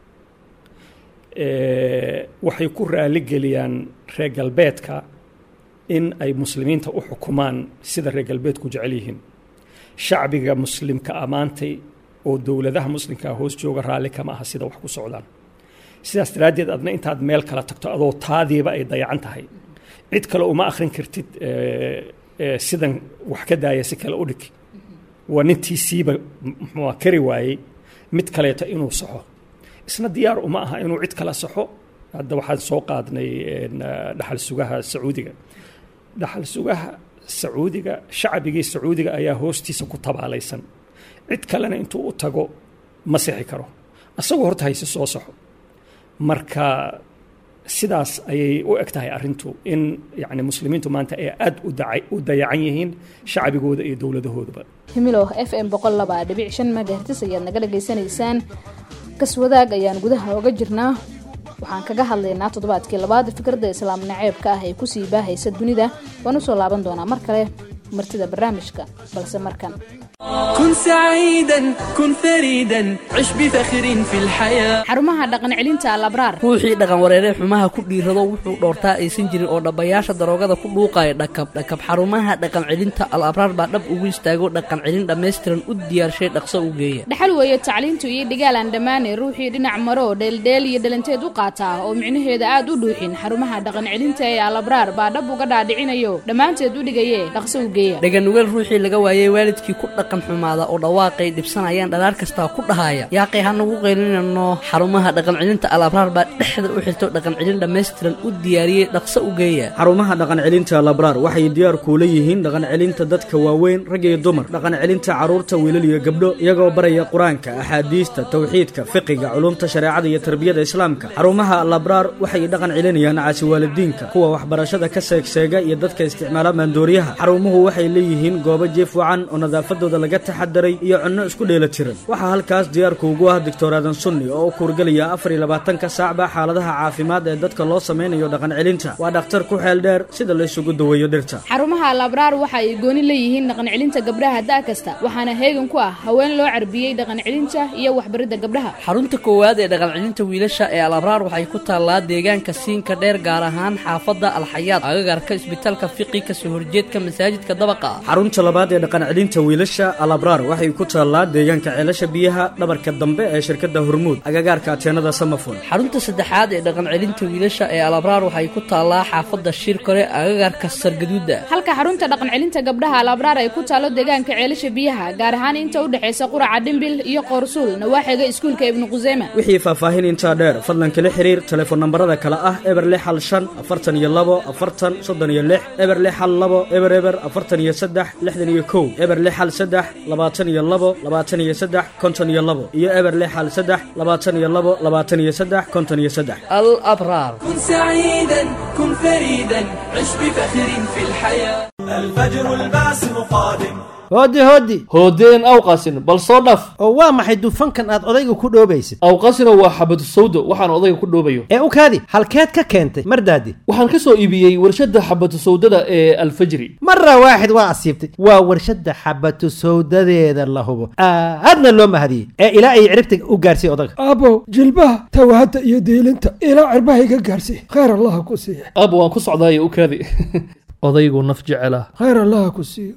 waxay ku raaligeliyaan reer galbeedka in ay muslimiinta u xukumaan sida reer galbeedku jecel yihiin shacbiga muslimka ammaantay oo dowladaha muslimkaa hoos jooga raalli kama aha sida wax ku socdaan sidaas daraaddeed adna intaad meel kala tagto adoo taadiiba ay dayacan tahay cid kale uma akhrin kartid sidan wax ka daaya si kale u dhig waa nintiisiiba muxuua kari waayey mid kaleeto inuu saxo isna diyaar uma aha inuu cid kala saxo hadda waxaan soo qaadnay dhaxal sugaha sacuudiga dhaxal sugaha sacuudiga shacbigii sacuudiga ayaa hoostiisa ku tabaalaysan cid kalena intuu u tago ma sixi karo asagoo horta hayse soo saxo marka sidaas ayay u eg tahay arrintu in yani muslimiintu maanta ay aad u dayacan yihiin shacbigooda iyo dowladahoodaba himilow f m boqol laba dhibic shan megahertis ayaad naga dhagaysanaysaan kaswadaag ayaan gudaha oga jirnaa waxaan kaga hadlaynaa toddobaadkii labaad fikradda islaam naceebka ah ee kusii baahaysa dunida waan usoo laaban doonaa mar kale martida barnaamijka balse markan كن سعيدا كن فريدا عش بفخر في الحياة xarumaha dhaqan celinta alabraar ruuxii dhaqan wareeree xumaha ku dhiirado wuxuu dhoortaa aysan jirin oo dhabbayaasha daroogada ku dhuuqaya dhakab dhakab xarumaha dhaqan celinta al abraar baa dhab ugu istaago dhaqan celin dhammaystiran u diyaarshay dhaqso u geeya dhaxal weeye tacliintu iyo dhigaal aan dhammaane ruuxii dhinac maro dheeldheel iyo dhalanteed u qaataa oo micnaheeda aad u dhuuxin xarumaha dhaqan celinta ee alabraar baa dhab uga dhaadhicinayo dhammaanteed u dhigaye dhaqso u geeya dhaganugeel ruuxii laga waayey waalidkii ku dhaqan xumaada oo dhawaaqay dhibsanayaan dhalaar kastaa ku dhahaya yaaqay hanagu qaylinano xarumaha dhaqan celinta al abraar baa dhexda u xirto dhaqan celin dhammaystiran u diyaariyey dhaqso u geeya xarumaha dhaqan celinta labraar waxay diyaar kuula yihiin dhaqan celinta dadka waaweyn rag iyo dumar dhaqan celinta carruurta wiilal iyo gabdho iyagoo baraya qur-aanka axaadiista tawxiidka fiqiga culumta shareecada iyo tarbiyada islaamka xarumaha labraar waxay dhaqan celinayaan caasiwaalidiinka kuwa waxbarashada ka seegseega iyo dadka isticmaala maandooriyaha xarumuhu waxay leeyihiin goobo jiif wacan oo nadaafadooda laga taxadaray iyo cunno isku dheela tiran waxaa halkaas diyaarku ugu ah doctor aadan sunni oo u kuurgelaya afar iyo labaatanka saacba xaaladaha caafimaad ee dadka loo samaynayo dhaqan celinta waa dhakhtar ku xeel dheer sida la isugu daweeyo dhirta xarumaha alabraar waxa ay gooni leeyihiin dhaqan celinta gabdhaha da' kasta waxaana heegan ku ah haween loo carbiyey dhaqan celinta iyo waxbaridda gabdhaha xarunta koowaad ee dhaqan celinta wiilasha ee al abraar waxay ku taallaa deegaanka siinka dheer gaar ahaan xaafadda alxayaad agagarka isbitaalka fiqi kasoo horjeedka masaajidka dabaqa ah xarunta labaad ee dhaqan celinta wiilasha alabraar waxay ku taallaa deegaanka ceelasha biyaha dhabarka dambe ee shirkadda hormuud agagaarka ateenada samafon xarunta saddexaad ee dhaqan celinta wiilasha ee al abraar waxay ku taallaa xaafadda shirkore agagarka sargaduuda halka xarunta dhaqan celinta gabdhaha alabraar ay ku taalo deegaanka ceelasha biyaha gaar ahaan inta u dhexaysa quraca dhimbil iyo qoorsuul nawaaxiga iskuulka ibnu quseyma wixii faahfaahin intaa dheer fadlan kala xiriir telefoon nambarada kale ah eber lix hal shan afartan iyo labo afartan soddon iyo lix eber lix hal labo eber eber afartan iyo saddex lixdan iyo kow eber lix hal saddex labaatan iyo labo labaatan iyo saddex konton iyo labo iyo eber lix hal saddex labaatan iyo labo labaatan iyo saddex konton iyo saddex al abraar كن سعيدا كن فريدا عش بفخر في الحياة الفجر الباسم قادم hooddi hooddi hoodeen awqasin bal soo dhaf oo waa maxay dufankan aad odayga ku dhoobaysid awqasina waa xabadu sawdo waxaan odayga ku dhoobayo ee u kaadi halkeed ka keentay mardaadi waxaan ka soo iibiyey warshadda xabadu sawdada ee alfajri mara waaxid waa asiibtay waa warshadda xabatu sawdadeeda la hubo aadna loo mahadiyey ee ilaa ay ciribta u gaarsiiy odaga abo jilbaha tawahadda iyo diilinta ilaa cirbaha iga gaarsiiy khayr allaha ku siiya aabo waan ku socdaaye u kaadi odaygu naf jecela khayr allaha ku siiya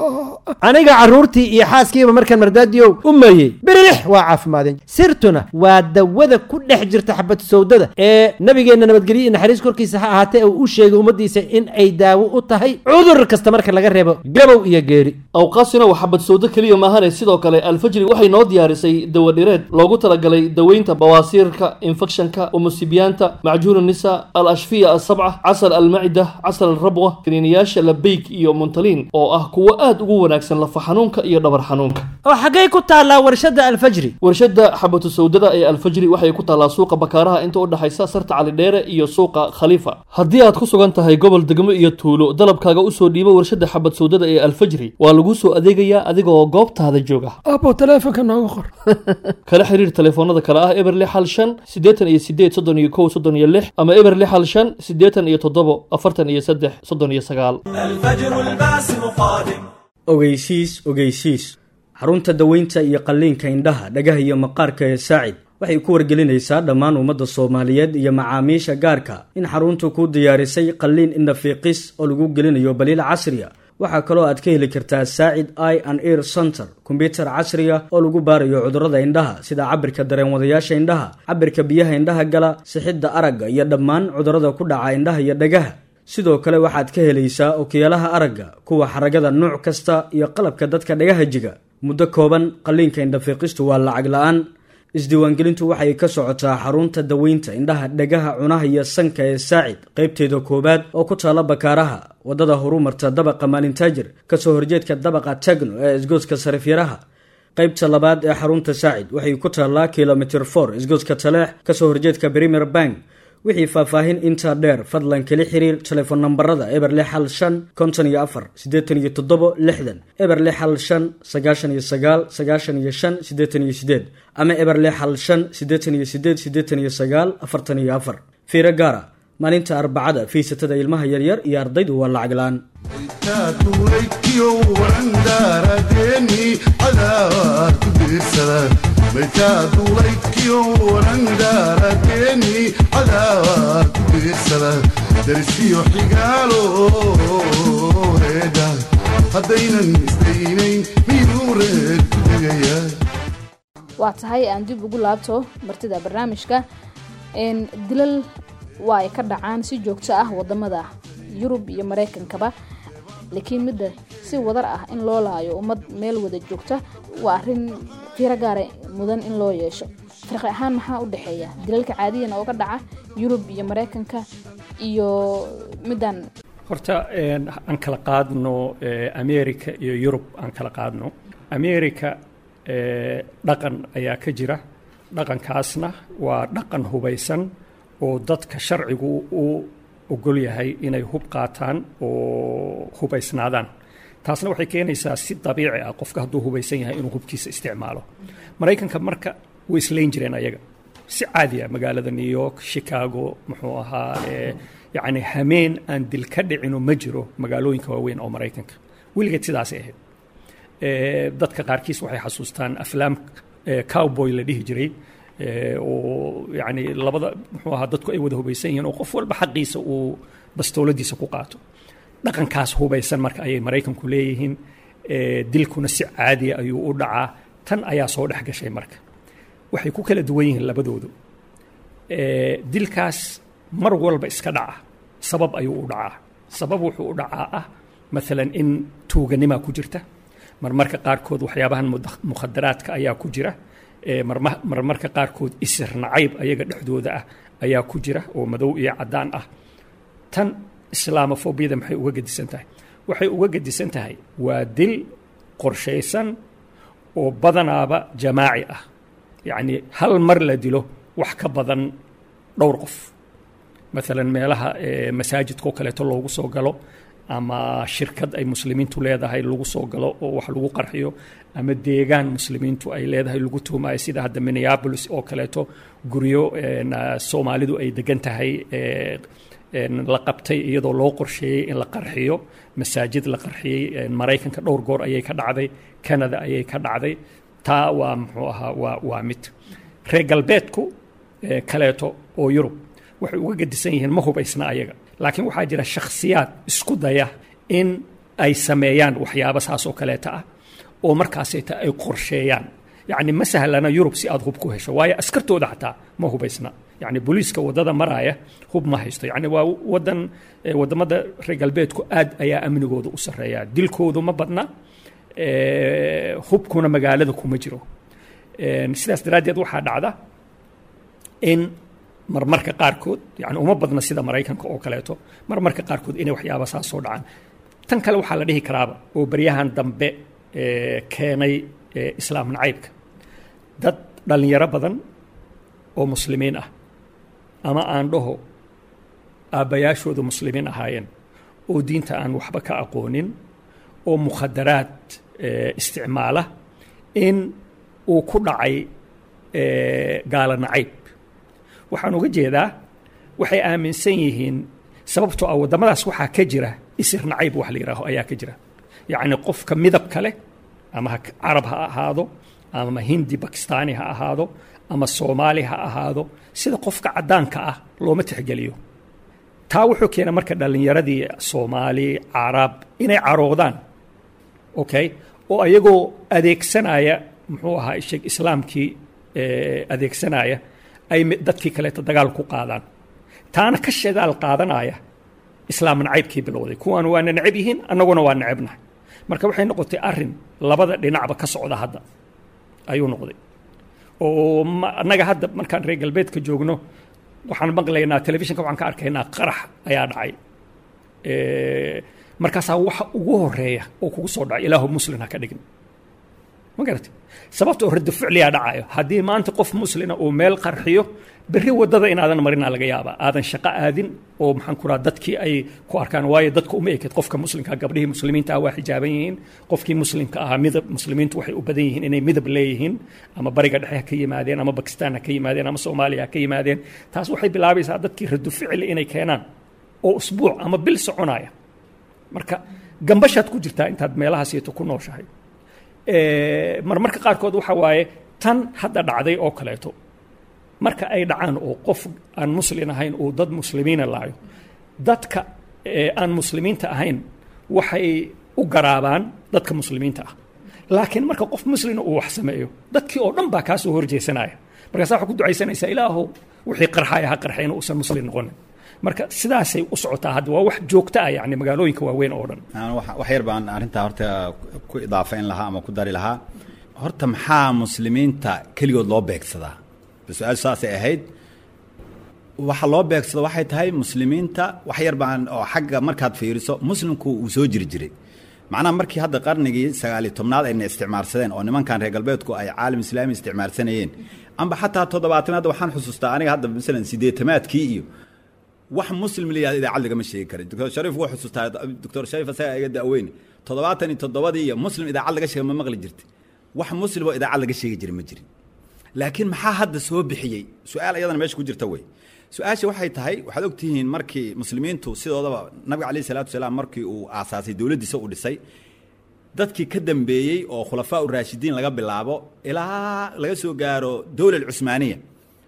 aniga carruurtii iyo xaaskiiba markaan mardaadiyow u meeyey birilix waa caafimaadeen sirtuna waa dawada ku dhex jirta xabatu sawdada ee nabigeenna nabadgelyo iyo naxariis korkiisa ha ahaatee uu u sheegay ummaddiisa in ay daawo u tahay cudur kasta marka laga reebo gabow iyo geeri awqaasina waa xabad sawdo keliya maahane sidoo kale alfajri waxay noo diyaarisay dawadhireed loogu talagalay daweynta bawaasiirka infekshanka umusibiyaanta macjuun nisa al ashfiya asabca casal almacida casal alrabwa kaniiniyaasha labeyk iyo muntaliin oo ah kuwo aad ugu wanaagsan lafa xanuunka iyo dhabar xanuunka oo xaggay ku taallaa warshadda alfajri warshadda xabatu sawdada ee alfajri waxay ku taallaa suuqa bakaaraha inta u dhexaysa sarta calidheere iyo suuqa khaliifa haddii aad ku sugan tahay gobol degmo iyo tuulo dalabkaaga usoo dhiibo warshadda xabad sawdada ee alfajri waa laguu soo adeegayaa adigoo goobtaada jooga abo taleefonka nooga qor kala xiriir telefoonada kale ah eber lix hal shan siddeetan iyo sideed soddon iyo kow soddon iyo lix ama eber lix hal shan siddeetan iyo toddobo afartan iyo saddex soddon iyo sagaal الفجر الباسم قادم ogeysiis ogeysiis xarunta daweynta iyo qalliinka indhaha dhagaha iyo maqaarka ee saacid waxay ku wargelinaysaa dhammaan ummadda soomaaliyeed iyo macaamiisha gaarka in xaruntu ku diyaarisay qalliin indhafiiqis oo lagu gelinayo baliil casriya waxaa kaloo aad ka heli kartaa saacid i and ear center kombyutar casriya oo lagu baarayo cudurrada indhaha sida cabirka dareenwadayaasha indhaha cabirka biyaha indhaha gala sixidda aragga iyo dhammaan cudurrada ku dhaca indhaha iyo dhagaha sidoo kale waxaad ka helaysaa okiyaalaha aragga kuwa xaragada nuuc kasta iyo qalabka dadka dhagaha jiga muddo kooban qalliinka indhafiiqistu waa lacag la-aan isdiiwaangelintu waxay ka socotaa xarunta daweynta indhaha dhagaha cunaha iyo sanka ee saacid qaybteeda koowaad oo ku taala bakaaraha waddada horumarta dabaqa maalintaajir kasoo horjeedka dabaqa tagno ee isgoodska sarifyaraha qaybta labaad ee xarunta saacid waxay ku taallaa kilomitr for isgoodska taleex kasoo horjeedka premier bank wixii faahfaahin intaa dheer fadlan kala xiriir telefoon nambarada eber lix hal shan konton iyo afar siddeetan iyo toddobo lixdan eber lix hal shan sagaashan iyo sagaal sagaashan iyo shan siddeetan iyo sideed ama eber lix hal shan siddeetan iyo sideed siddeetan iyo sagaal afartan iyo afar fiiro gaara maalinta arbacada fiisatada ilmaha yaryar iyo ardaydu waa lacag la-aan maytaa duulaydkiyo warandaaradeeni cadaad ku diirsada maytaa duulaydkiyo warandaaradeeni cadaad ku diirsada darisiyo xigaalo reedha haddaynan isdaynayn miyuu reer ku tegaya waa tahay aan dib ugu laabto martida barnaamijka n dilal waa ay ka dhacaan si joogto ah wadamada yurub iyo maraykankaba laakiin midda si wadar ah in loo laayo ummad meel wada joogta waa arin fiiro gaara mudan in loo yeesho farqi ahaan maxaa u dhexeeya dilalka caadiyan ooga dhaca yurub iyo maraykanka iyo middan horta een, aan kala qaadno eh, america iyo yurub aan kala qaadno america eh, dhaqan ayaa ka jira dhaqankaasna waa dhaqan hubaysan oo dadka sharcigu u ogol yahay inay hub qaataan oo hubaysnaadaan taasna waxay keenaysaa si dabiici ah qofka hadduu hubaysan yahay inuu hubkiisa isticmaalo maraykanka marka way islayn jireen ayaga si caadi ah magaalada new york chicago muxuu ahaa eh, yacni hameen aan dil ka dhicino ma jiro magaalooyinka waaweyn oo maraykanka weligeed sidaasay ahayd Eh, dadka qaarkiis waxay xasuustaan aflaam eh, cowboy la dhihi jiray eh, oo yani labada muxuu ahaa dadku ay wada hubaysan yihiin oo qof walba xaqiisa uu bastooladiisa ku qaato dhaqankaas hubaysan marka ayay maraykanku leeyihiin eh, dilkuna si caadiya ayuu u dhacaa tan ayaa soo dhex gashay marka waxay ku kala duwan yihiin labadoodu Eh, dilkaas mar walba iska dhaca sabab ayuu u dhacaa sabab wuxuu u dhacaa ah maalan in tuuganimaa ku jirta marmarka qaarkood waxyaabahan mud- mukhadaraadka ayaa ku jira Eh, marma- marmarka qaarkood isir nacayb ayaga dhexdooda ah ayaa ku jira oo madow iyo caddaan ah tan islaamofobiyada maxay uga gedisan tahay waxay uga gedisan tahay waa dil qorshaysan oo badanaaba jamaaci ah yacni hal mar la dilo wax ka badan dhowr qof maalan meelaha eh, masaajidka oo kaleeto loogu soo galo ama shirkad ay muslimiintu leedahay lagu soo galo oo wax lagu qarxiyo ama deegaan muslimiintu ay leedahay lagu tuhumayo sida hadda minneapolis oo kaleeto guryo een, ah, soomaalidu ay degan tahay eh, een, la qabtay iyadoo loo qorsheeyey in la qarxiyo masaajid la qarxiyey een, maraykanka dhowr goor ayay ka dhacday canada ayay ka dhacday taa waa muxuu ahaa waa waa mid reer galbeedku eh, kaleeto oo yurub waxay uga gedisan yihiin ma hubaysna ayaga laakiin waxaa jira shakhsiyaad isku daya in ay sameeyaan waxyaabo saas oo kaleeta ah oo markaasayta ay qorsheeyaan yacni ma sahlana yurub si aad hub ku hesho waayo askartooda xataa ma hubaysna yacni booliiska waddada maraaya hub ma haysto yacni waa wadan eh, waddamada reer galbeedku aad ayaa amnigooda u sarreeya dilkoodu ma badna eh, hubkuna magaalada kuma jiro Een, sidaas daraaddeed waxaa dhacda in marmarka qaarkood yani uma badna sida maraykanka oo kaleeto marmarka qaarkood inay waxyaaba saas soo dhacaan tan kale waxaa la dhihi karaaba oo baryahan dambe eh, keenay eh, islaam nacaybka dad dhallinyaro badan oo muslimiin ah ama aan dhaho aabbayaashooda muslimiin ahaayeen oo diinta aan waxba ka aqoonin oo mukhadaraad eh, isticmaala in uu ku dhacay eh, gaalo nacayb waxaan uga jeedaa waxay aaminsan yihiin sababtoo ah waddamadaas waxaa ka jira isir nacayb wax la yidhaaho ayaa ka jira yacni qofka midabka leh ama ha carab ha ahaado ama hindi bakistaani ha ahaado ama soomaali ha ahaado sida qofka caddaanka ah looma tixgeliyo taa wuxuu keena marka dhallinyaradii soomaali carab inay caroodaan okay oo ayagoo adeegsanaya muxuu ahaa sheeg islaamkii eh, adeegsanaya ay mi- dadkii kaleeto dagaal ku qaadaan taana ka shadaal qaadanaya islaam nacaybkii bilowday kuwaan waana necab yihiin annaguna waa necabnahay marka waxay noqotay arin labada dhinacba ka socda hadda ayuu noqday oo ma- annaga hadda markaan reer galbeedka joogno waxaan maqlaynaa telefishinka waxaan ka arkaynaa qarax ayaa dhacay Eh, markaasaa waxa ugu horeeya oo kugu soo dhacay ilaahu muslin ha ka dhigin ma garati sababta oo rado ficliyaa dhacayo haddii maanta qof muslina uu meel qarxiyo berri waddada inaadan marinaa laga yaabaa aadan shaqo aadin oo maxaan ku raha dadkii ay ku arkaan waayo dadka uma eked qofka muslimka gabdhihii muslimiinta ah waa xijaaban yihiin qofkii muslimka ahaa midab muslimiintu waxay u badan yihiin inay midab leeyihiin ama bariga dhexe ha ka yimaadeen ama bakistaan ha ka yimaadeen ama soomaaliya ha ka yimaadeen taas waxay bilaabaysaa dadkii rado ficli inay keenaan oo usbuuc ama bil soconaya marka gambashaad ku jirtaa intaad meelahaasieto ku nooshahay marmarka qaarkood waxa waaye tan hadda dhacday oo kaleeto marka ay dhacaan oo qof aan muslin ahayn uu dad muslimiina laayo dadka aan muslimiinta ahayn waxay u garaabaan dadka muslimiinta ah laakiin marka qof muslina uu wax sameeyo dadkii oo dhan baa kaa soo horjeesanaya markaasa waxaa ku ducaysanaysaa ilaahow wixii qarxaya ha qarxay inuu usan muslim noqonin marka sidaasay u socotaa hadda waa wax joogta ah yani magaalooyinka waaweyn oo dhan wax yar baan arrintaa horta ku idaafayn lahaa ama ku dari lahaa horta maxaa muslimiinta keligood loo beegsadaa su-aal saasay ahayd waxa loo beegsado waxay tahay muslimiinta wax yar baan oo xagga markaad fiiriso muslimku uu soo jiri jiray macnaha markii hadda qarnigii sagaaliyo tobnaad ayna isticmaarsadeen oo nimankan reer galbeedku ay caalam islaami isticmaarsanayeen amba xataa toddobaatanaad waxaan xusuustaa aniga hadda masalan sideetamaadkii iyo wax muslim la yihahdo idaacad lagama sheegi karin doctor shariif wuu xusuustaa doctor shariif asaga iga da'weyne toddobaatan iyo toddobadii iyo muslim idaacad laga sheega ma maqli jirta wax muslim oo idaacad laga sheegi jiray ma jirin laakiin maxaa hadda soo bixiyey su-aal iyadana meesha ku jirta wey su-aasha waxay tahay waxaad ogtihiin markii muslimiintu sidoodaba nabiga calayhi salaatu wasalaam markii uu aasaasay dowladdiisa uu dhisay dadkii ka dambeeyey oo khulafaa u raashidiin laga bilaabo ilaa laga soo gaaro dowla alcusmaaniya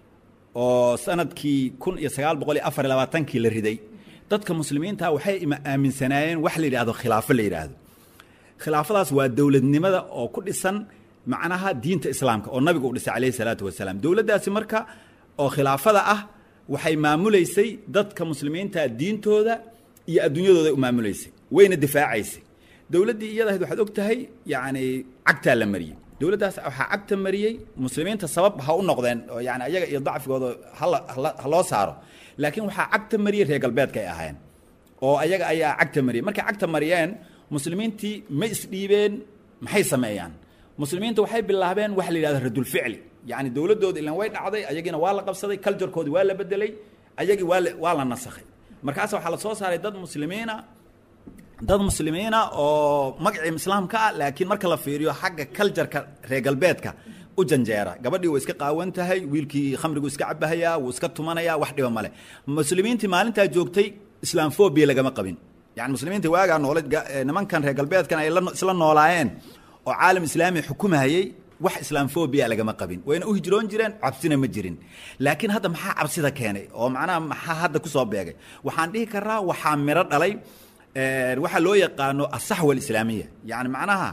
oo sanadkii kun iyo sagaal boqol iyo afar iyo labaatankii la riday dadka muslimiinta waxay aaminsanaayeen wax la yidhaahdo khilaafo la yidhaahdo khilaafadaas waa dowladnimada oo ku dhisan macnaha diinta islaamka oo nabiga uu dhisay calayhi salaatu wasalaam dowladdaasi marka oo khilaafada ah waxay maamulaysay dadka muslimiinta diintooda iyo adduunyadooda u maamulaysay wayna difaacaysay dowladdii iyada ahayd waxaad og tahay yacni cagtaa la mariyey dowladdaas waxaa cagta mariyey muslimiinta sabab ha u noqdeen oo yani ayaga iyo dacfigooda hala ha loo saaro laakiin waxaa cagta mariyey reer galbeedka ay ahaayeen oo ayaga ayaa cagta mariyey markay cagta mariyeen muslimiintii ma isdhiibeen maxay sameeyaan muslimiinta waxay bilaabeen waxa la yidhahdo radulficli yacni dowladdooda ilan way dhacday ayagiina waa la qabsaday culturekoodi waa la bedelay ayagii waa la waa la nasakhay markaas waxaa la soo saaray dad muslimiina dad muslimiina oo magacii islaamka ah laakiin marka la fiiriyo xagga cultureka reer galbeedka u janjeera gabadhii way iska qaawan tahay wiilkii khamrigu iska cabahayaa wuu iska tumanayaa wax dhiba male muslimiintii maalintaa joogtay islaamfobia lagama qabin yani muslimiinta waagaa noole nimankan reer galbeedkan ay isla noolaayeen oo caalam islaami xukumahayey wax islaamfobia lagama qabin wayna u hijroon jireen cabsina ma jirin laakiin hadda maxaa cabsida keenay oo macnaha maxaa hadda kusoo beegay waxaan dhihi karaa waxaa miro dhalay waxaa loo yaqaano asaxwa alislaamiya yani macnaha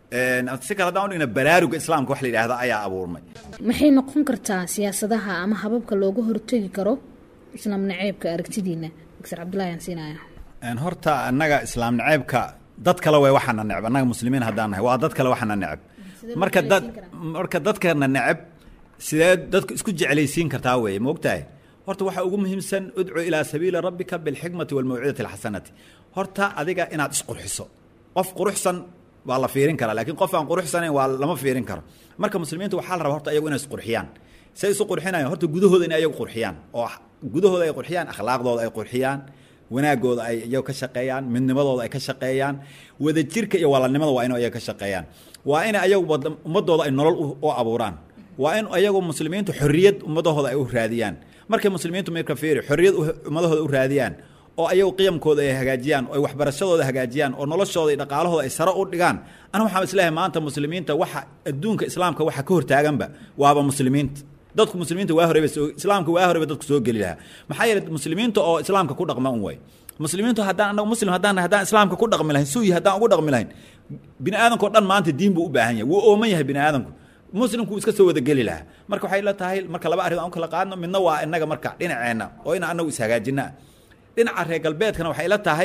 si kale haddaan udhigna baraaruga islaamka wax la yidhaahda ayaa abuurmay maxay noqon kartaa siyaasadaha ama hababka looga hortegi karo islaam naceebka aragtidiina doctor cabdullahi aan siinaya horta annaga islaam naceebka dad kale way waxaana neceb annaga muslimiin haddaan nahay waa dad kale waxaana neceb marka dad marka dadkana neceb sidee dadku isku jeclaysiin kartaa weeye ma ogtahay horta waxaa ugu muhiimsan udcu ilaa sabiili rabbika bilxikmati walmawcidati alxasanati horta adiga inaad isqurxiso qof quruxsan waa la fiirin karaa laakiin qof aan quruxsanayn waa lama fiirin karo marka muslimiintu waxaa la rabaa horta ayagu inay isqurxiyaan say isu qurxinayan horta gudahooda inay ayagu qurxiyaan oo gudahooda ay qurxiyaan akhlaaqdooda ay qurxiyaan wanaagooda ay iyagu ka shaqeeyaan midnimadooda ay ka shaqeeyaan wadajirka iyo walaalnimada waa in ayaga ka shaqeeyaan waa in ayagu ummadooda ay nolol u abuuraan waa in ayagu muslimiintu xorriyad ummadahooda ay u raadiyaan markay muslimiintu marka fiiri xorriyad ummadahooda u raadiyaan oo ayagu qiyamkooda ay hagaajiyaan oo ay waxbarashadooda hagaajiyaan oo noloshooda iyo dhaqaalahooda ay sare u dhigaan aniga waxaan isleeyahay maanta muslimiinta waxa adduunka islaamka waxa ka hortaaganba waaba muslimiinta dadku muslimiinta waa horeyba islaamka waa horeyba dadku soo geli lahaa maxaa yeelay muslimiinta oo islaamka ku dhaqma un way muslimiintu haddaan anagu muslim haddaan haddaan islaamka ku dhaqmi lahayn suuyi haddaan ugu dhaqmi lahayn bini aadamka o dhan maanta diin buu u baahan yahay wuu ooman yahay bini aadamku muslimku iska soo wada geli lahaa marka waxay la tahay marka laba arrin aan u kala qaadno midna waa inaga marka dhinaceenna oo ina anagu ishagaajina dhinaca reer galbeedkana waxay la tahay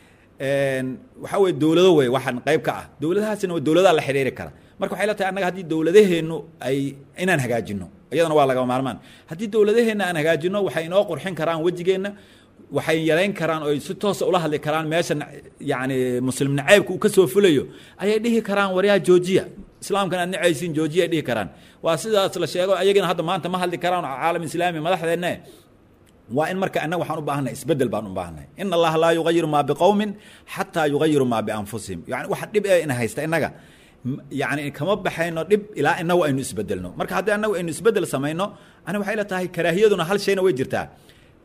waxaa weye dowlado wey waxaan qayb ka ah dowladahaasina waa dowladaha la xidhiiri kara marka waxay la tahay annaga haddii dowladaheennu ay inaan hagaajino iyadana waa lagama maarmaan haddii dowladaheenna aan hagaajino waxay inoo qurxin karaan wejigeenna waxay yarayn karaan oo si toosa ula hadli karaan meesha yacni muslim naceybka uu ka soo fulayo ayay dhihi karaan waryaa joojiya islaamkan aad nacaysiin joojiya ay dhihi karaan waa sidaas la sheego ayagina hadda maanta ma hadli karaan caalam islaami madaxdeenne waa in marka annaga waxaan u baahannahay isbeddel baan u baahannahay in allaha laa yugayiru maa biqowmin xataa yugayiru maa bianfusihim yani waxa dhib ee ina haysta innaga yani kama baxayno dhib ilaa inagu aynu isbedelno marka haddii annagu aynu isbeddel samayno ani waxay la tahay karaahiyaduna hal shayna way jirtaa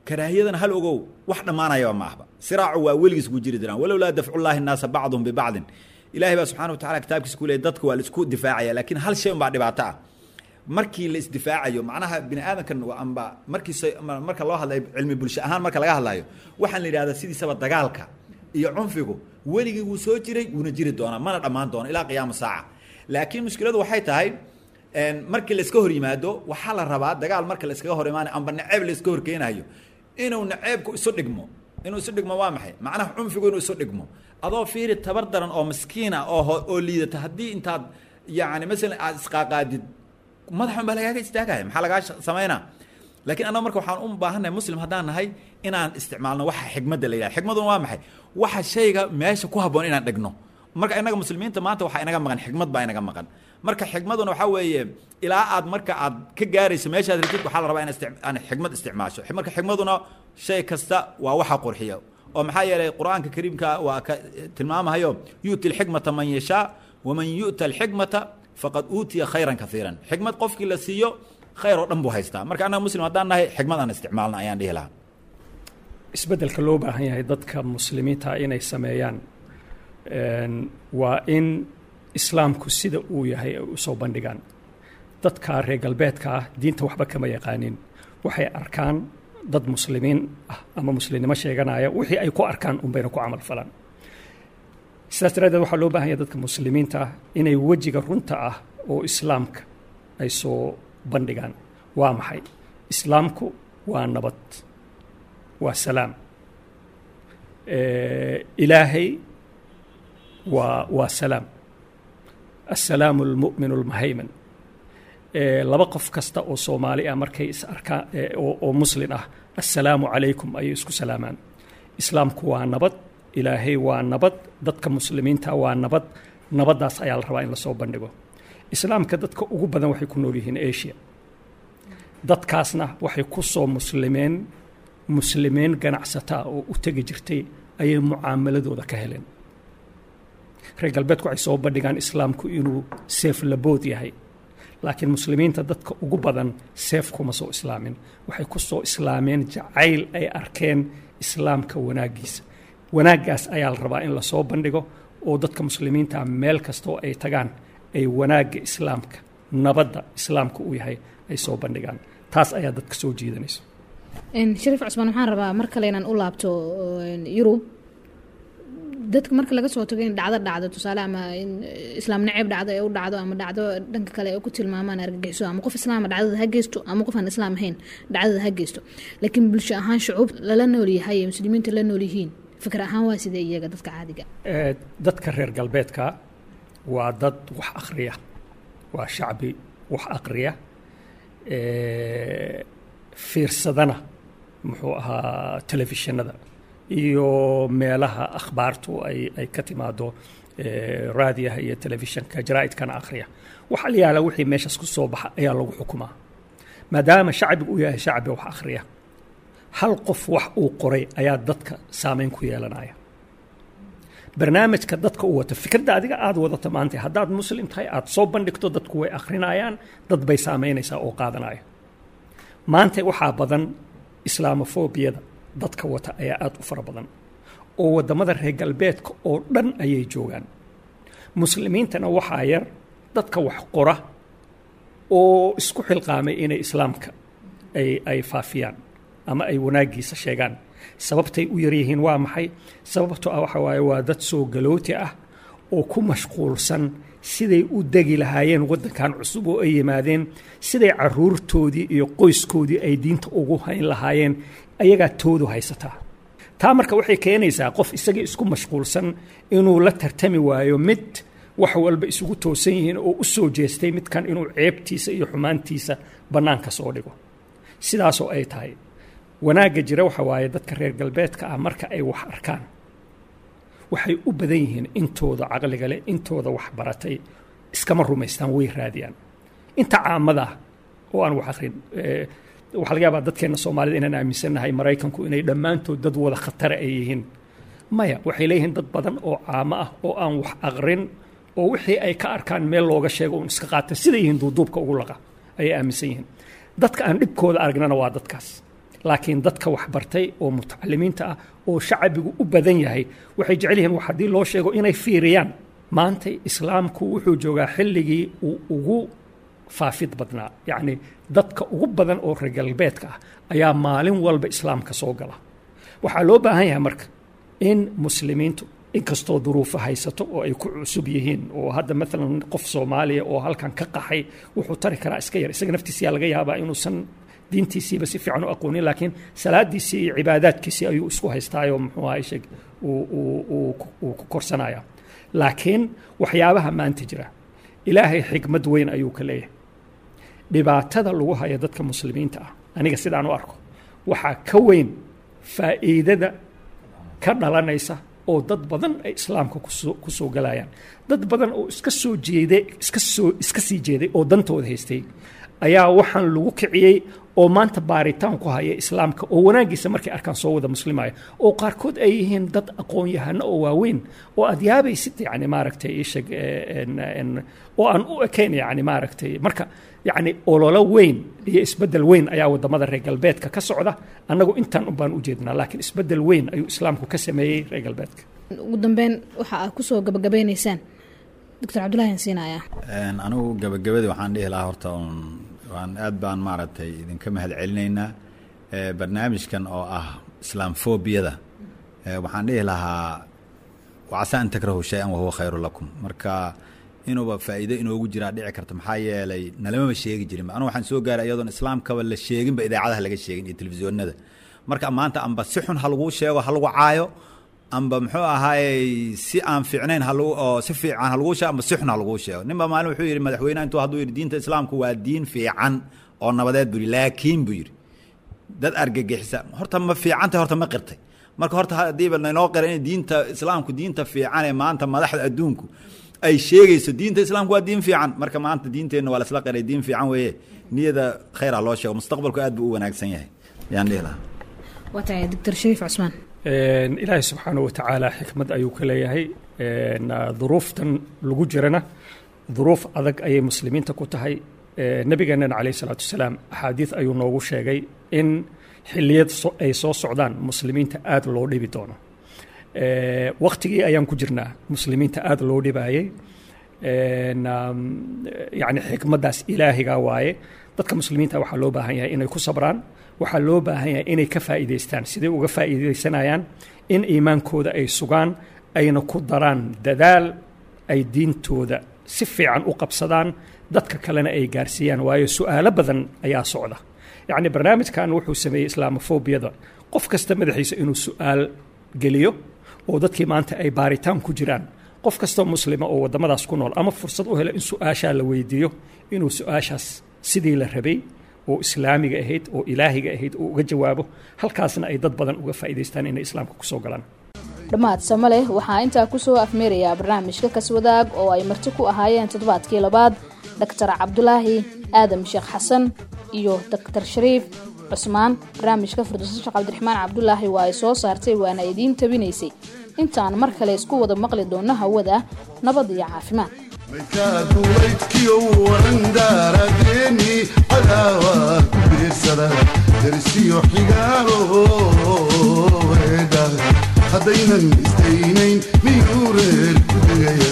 karaahiyadana hal ogow wax dhammaanayaba ma ahba siraacu waa weligiis ku jiri jiraan walowlaa dafcullaahi nnaasa bacduhum bibacdin ilaahay baa subxana wa tacala kitaabkiisa ku leeyay dadka waa la isku difaacaya laakiin hal shay unbaa dhibaato ah markii la isdifaacayo macnaha bini aadamkan amba markiisa marka loo hadlayo cilmi bulsho ahaan marka laga hadlayo waxaan la yidhahdaa sidiisaba dagaalka iyo cunfigu weligii wuu soo jiray wuuna jiri doonaa mana dhammaan doono ilaa qiyaama saaca laakiin mushkiladu waxay tahay markii la iska hor yimaado waxaa la rabaa dagaal marka la iskaga hor imaanayo amba naceeb la iska horkeenayo inuu naceebku isu dhigmo inuu isu dhigmo waa maxay macnaha cunfigu inuu isu dhigmo adoo fiiri tabar daran oo miskiina oo oo liidata haddii intaad yacni masalan aad isqaaqaadid madaxun baa lagaaga istaagaya maxaa lagaa samaynaa laakiin annaga marka waxaan u baahannahay muslim haddaan nahay inaan isticmaalno waxa xigmadda la yidhaha xigmaduna waa maxay waxa shayga meesha ku habboon inaan dhigno marka innaga muslimiinta maanta waxaa inaga maqan xigmad baa inaga maqan marka xigmaduna waxaa weeye ilaa aad marka aad ka gaarayso meeshaad rabtid waxaa la rabaa in xigmad isticmaasho marka xigmaduna shay kasta waa waxa qurxiya oo maxaa yeelay qur-aanka kariimka waa ka tilmaamahayo yu'ti alxikmata man yashaa waman yu'ta alxikmata faqad uutiya khayran kaiiran xikmad qofkii la siiyo khayr oo dhan buu haystaa marka annaga muslim haddaan nahay xikmad aan isticmaalna ayaan dhihi lahaa isbeddelka loo baahan yahay dadka muslimiinta inay sameeyaan waa in islaamku sida uu yahay ay usoo bandhigaan dadka reer galbeedka ah diinta waxba kama yaqaanin waxay arkaan dad muslimiin ah ama muslimnimo sheeganaya wixii ay ku arkaan unbayna ku camal falaan sidaas daraaddeed waxaa loo baahan yahay dadka muslimiinta ah inay wejiga runta ah oo islaamka ay soo bandhigaan waa maxay islaamku waa nabad waa salaam ilaahay waa waa salaam assalaamu almu'minu almuhayman laba qof kasta oo soomaali ah markay is arkaan oo muslin ah assalaamu calaykum ayay isku salaamaan islaamku waa nabad ilaahay waa nabad dadka muslimiinta waa nabad nabaddaas ayaa la rabaa in lasoo bandhigo islaamka dadka ugu badan waxay ku nool yihiin asia dadkaasna waxay ku soo muslimeen muslimiin ganacsataa oo u tegi jirtay ayay mucaamaladooda ka heleen reer galbeedku waxay soo bandhigaan islaamku inuu seef labood yahay laakiin muslimiinta dadka ugu badan seef kuma soo islaamin waxay ku soo islaameen jacayl ay arkeen islaamka wanaaggiisa wanaaggaas ayaa la rabaa in lasoo bandhigo oo dadka muslimiinta meel kastoo ay tagaan ay wanaagga islaamka nabadda islaamka uu yahay ay soo bandhigaan taas ayaa dadka soo jiidanayso shariif cusmaan waxaan rabaa mar kale inaan u laabto yurub dadka marka laga soo tago in dhacdo dhacdo tusaale ama in islaam naceeb dhacdo ee u dhacdo ama dhacdo dhanka kale ay ku tilmaamaan argagixiso ama qof islaama dhacdada ha geysto ama qof aan islaam ahayn dhacdada ha geysto laakiin bulsho ahaan shucuub lala nool yahay ee muslimiinta la nool yihiin fikir ahaan waa sidee iyaga dadka caadiga dadka reer galbeedka waa dad wax akhriya waa shacbi wax aqriya fiirsadana muxuu ahaa telefishinada iyo meelaha akhbaartu ay ay ka timaado raadiyaha iyo telefishinka jaraa'idkana akhriya waxa la yaala wixii meeshaas ku soo baxa ayaa lagu xukumaa maadaama shacbigu uu yahay shacbi wax akhriya hal qof wax uu qoray ayaa dadka saameyn ku yeelanaya barnaamijka dadka u wata fikradda adiga aada wadata maanta haddaad muslim tahay aada soo bandhigto dadku way akhrinayaan dad bay saameynaysaa oo qaadanaya maanta waxaa badan islaamofobiyada dadka wata ayaa aada u fara badan oo waddamada reer galbeedka oo dhan ayay joogaan muslimiintana waxaa yar dadka wax qora oo isku xilqaamay inay islaamka ay ay faafiyaan ama ay wanaaggiisa sheegaan sababtay u yaryihiin waa maxay sababto ah waxa waaye waa dad soo galooti ah oo ku mashquulsan siday u degi lahaayeen waddankan cusub oo ay yimaadeen siday caruurtoodii iyo qoyskoodii ay diinta ugu hayn lahaayeen ayagaa toodu haysataa taa marka waxay keenaysaa qof isagii isku mashquulsan inuu la tartami waayo mid wax walba isugu toosan yihiin oo u soo jeestay midkan inuu ceebtiisa iyo xumaantiisa bannaanka soo dhigo sidaasoo ay tahay wanaagga jira waxa waaye dadka reer galbeedka ah marka ay wax arkaan waxay u badan yihiin intooda caqliga leh intooda wax baratay iskama rumaystaan way raadiyaan inta caamada ah oo aan wax akrin waxaa laga yaabaa dadkeenna soomaalida inaan aaminsannahay maraykanku inay dhammaantood dad wada khatara ay yihiin maya waxay leeyihiin dad badan oo caamo ah oo aan wax aqrin oo wixii ay ka arkaan meel looga sheego uun iska qaata siday yihiin duuduubka ugu laqa ayay aaminsan yihiin dadka aan dhibkooda aragnana waa dadkaas laakiin dadka waxbartay oo mutacalimiinta ah oo shacbigu u badan yahay waxay jecel yihiin wax haddii loo sheego inay fiiriyaan maanta islaamku wuxuu joogaa xilligii uu ugu faafid badnaa yacni dadka ugu badan oo reer galbeedka ah ayaa maalin walba islaamka soo gala waxaa loo baahan yahay marka in muslimiintu inkastoo duruufo haysato oo ay ku cusub yihiin oo hadda maalan qof soomaaliya oo halkan ka qaxay wuxuu tari karaa iska yar isaga naftiisiyaa laga yaabaa inuusan diintiisiiba si fiican u aqoonin laakiin salaadiisii iyo cibaadaadkiisii ayuu isku haystaayoo muxuu ahay sheeg uu ku korsanaya laakiin waxyaabaha maanta jira ilaahay xikmad weyn ayuu ka leeyahay dhibaatada lagu haya dadka muslimiinta ah aniga sidaan u arko waxaa ka weyn faa'iidada ka dhalanaysa oo dad badan ay islaamka kusoo ku soo galayaan dad badan oo iska soo jeeday iska soo iska sii jeeday oo dantooda haystay ayaa waxaan lagu kiciyey oo maanta baaritaan ku haya islaamka oo wanaaggiisa markay arkaan soo wada muslimaya oo qaarkood ay yihiin dad aqoon-yahano oo waaweyn oo aad yaabaysid yani maaragtay isheg oo aan u ekayn yani maaragtay marka yacni ololo weyn iyo isbeddel weyn ayaa wadamada reer galbeedka ka socda annagu intaan un baan u jeednaa laakiin isbeddel weyn ayuu islaamku ka sameeyey reer galbeedka ugu dambeyn waxa aad kusoo gabagabeynaysaan doctor cabdullahi aan siinayaa anigu gabagabadii waxaan dhihi lahaa horta un waan aad baan maaragtay idinka mahad celinaynaa barnaamijkan oo ah islaamfobiyada waxaan dhihi lahaa wacasa an takrahu shay-an wahuwa khayru lakum marka inuuba faa'iido inoogu jiraa dhici karta maxaa yeelay nalamaba sheegi jirin anu waxaan soo gaaray iyadoon islaamkaba la sheeginba idaacadaha laga sheegin iyo telefisyoonada marka maanta amba si xun ha laguu sheego ha lagu caayo amba muxuu ahaayey si aan fiicnayn ha lagu oo si fiican ha laguu sheego amba si xun ha laguu sheego ninba maalin wuxuu yidhi madaxweynaha intuu hadduu yidhi diinta islaamku waa diin fiican oo nabadeed buu yidhi laakiin buu yidhi dad argagixisa horta ma fiicantay horta ma qirtay marka horta haddiiba naynoo qira in diinta islaamku diinta fiican ee maanta madaxda adduunku ay sheegayso diinta islaamku waa diin fiican marka maanta diinteenna waa lasla qiray diin fiican weeye niyada khayra loo sheego mustaqbalku aad buu u wanaagsan yahay yaan dhihi lahaa waa tahay doctor shariif cusmaan ilaahay subxaanahu watacaala xikmad ayuu ka leeyahay duruuftan lagu jirana duruuf adag ayay muslimiinta ku tahay nebigeenana calayh isalaatu wasalaam axaadiid ayuu noogu sheegay in xilliyad ay soo socdaan muslimiinta aada loo dhibi doono waktigii ayaan ku jirnaa muslimiinta aada loo dhibaayey yani xikmaddaas ilaahiga waaye dadka muslimiinta waxaa loo baahan yahay inay ku sabraan waxaa loo baahan yahay inay ka faa'iidaystaan siday uga faa'iidaysanayaan in iimaankooda ay sugaan ayna ku daraan dadaal ay diintooda si fiican u qabsadaan dadka kalena ay gaarsiiyaan waayo su'aalo badan ayaa socda yacni barnaamijkan wuxuu sameeyey islaamofobiyada qof kasta madaxiisa inuu su'aal geliyo oo dadkii maanta ay baaritaan ku jiraan qof kastoo muslima oo waddamadaas ku nool ama fursad u helo in su-aashaa la weydiiyo inuu su-aashaas sidii la rabay oo islaamiga ahayd oo ilaahiga ahayd uu uga jawaabo halkaasna ay dad badan uga faa'iidaystaan inay islaamka kusoo galaan dhammaad sama leh waxaa intaa kusoo afmeerayaa barnaamijka kaswadaag oo ay marti ku ahaayeen toddobaadkii labaad doctor cabdulaahi aadam sheekh xasan iyo doctor shariif cusmaan barnaamijka firdowsa sheekh cabdiraxmaan cabdulaahi waa ay soo saartay waana idiin tabinaysay intaan mar kale isku wada maqli doonno hawada nabad iyo caafimaad duulaydkiyo waran daaradeeni cadaawa ku biirsada darsiyo xigaalo weedha haddaynan isdaynayn miyuu reer ku degaya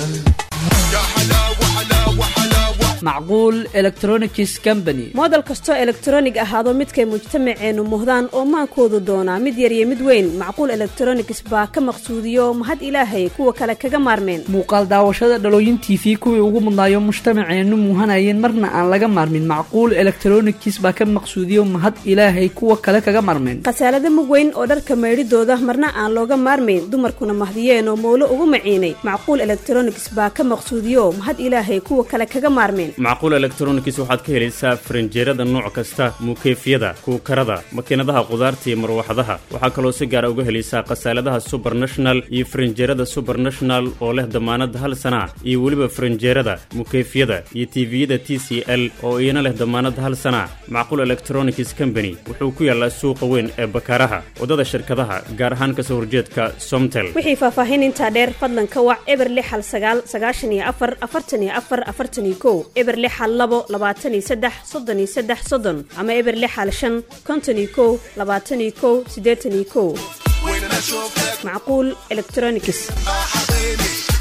macquul electronics company moodel kastoo elektronig ahaado midkay mujtamaceennu muhdaan oo maankoodu doonaa mid yar iyo mid weyn macquul electronics baa ka maqsuudiyo mahad ilaahay kuwa kale kaga maarmeen muuqaal daawashada dhalooyin t v kuwii ugu mudnaayo mujtamaceennu muuhanayeen marna aan laga maarmin macquul electronics baa ka maqsuudiyo mahad ilaahay kuwa kale kaga maarmeen khasaalada mug weyn oo dharka maydhidooda marna aan looga maarmayn dumarkuna mahdiyeen oo mowlo ugu maciinay macquul electronics baa ka maqsuudiyo mahad ilaahay kuwa kale kaga maarmeen macquul electronics waxaad ka helaysaa farinjeerada nooc kasta muukeyfyada kuukarada makiinadaha qudaarta iyo marwaxadaha waxaa kaloo si gaara uga helaysaa khasaaladaha subernational iyo farinjeerada subernational oo leh damaanad hal sana iyo weliba farinjeerada mukeyfyada iyo tiviyada t c l oo iyana leh damaanad hal sana macquul electronics company wuxuu ku yaalaa suuqa weyn ee bakaaraha waddada shirkadaha gaar ahaan kasoo horjeedka somtel wixii faahfaahin intaa dheer fadlan ka wac eber lix hal sagaal sagaashan iyo afar afartan iyo afar afartan iyo kow eber eber lix hal labo labaatan iyo saddex soddon iyo saddex soddon ama eber lix hal shan konton iyo kow labaatan iyo kow siddeetan iyo kow macquul electronics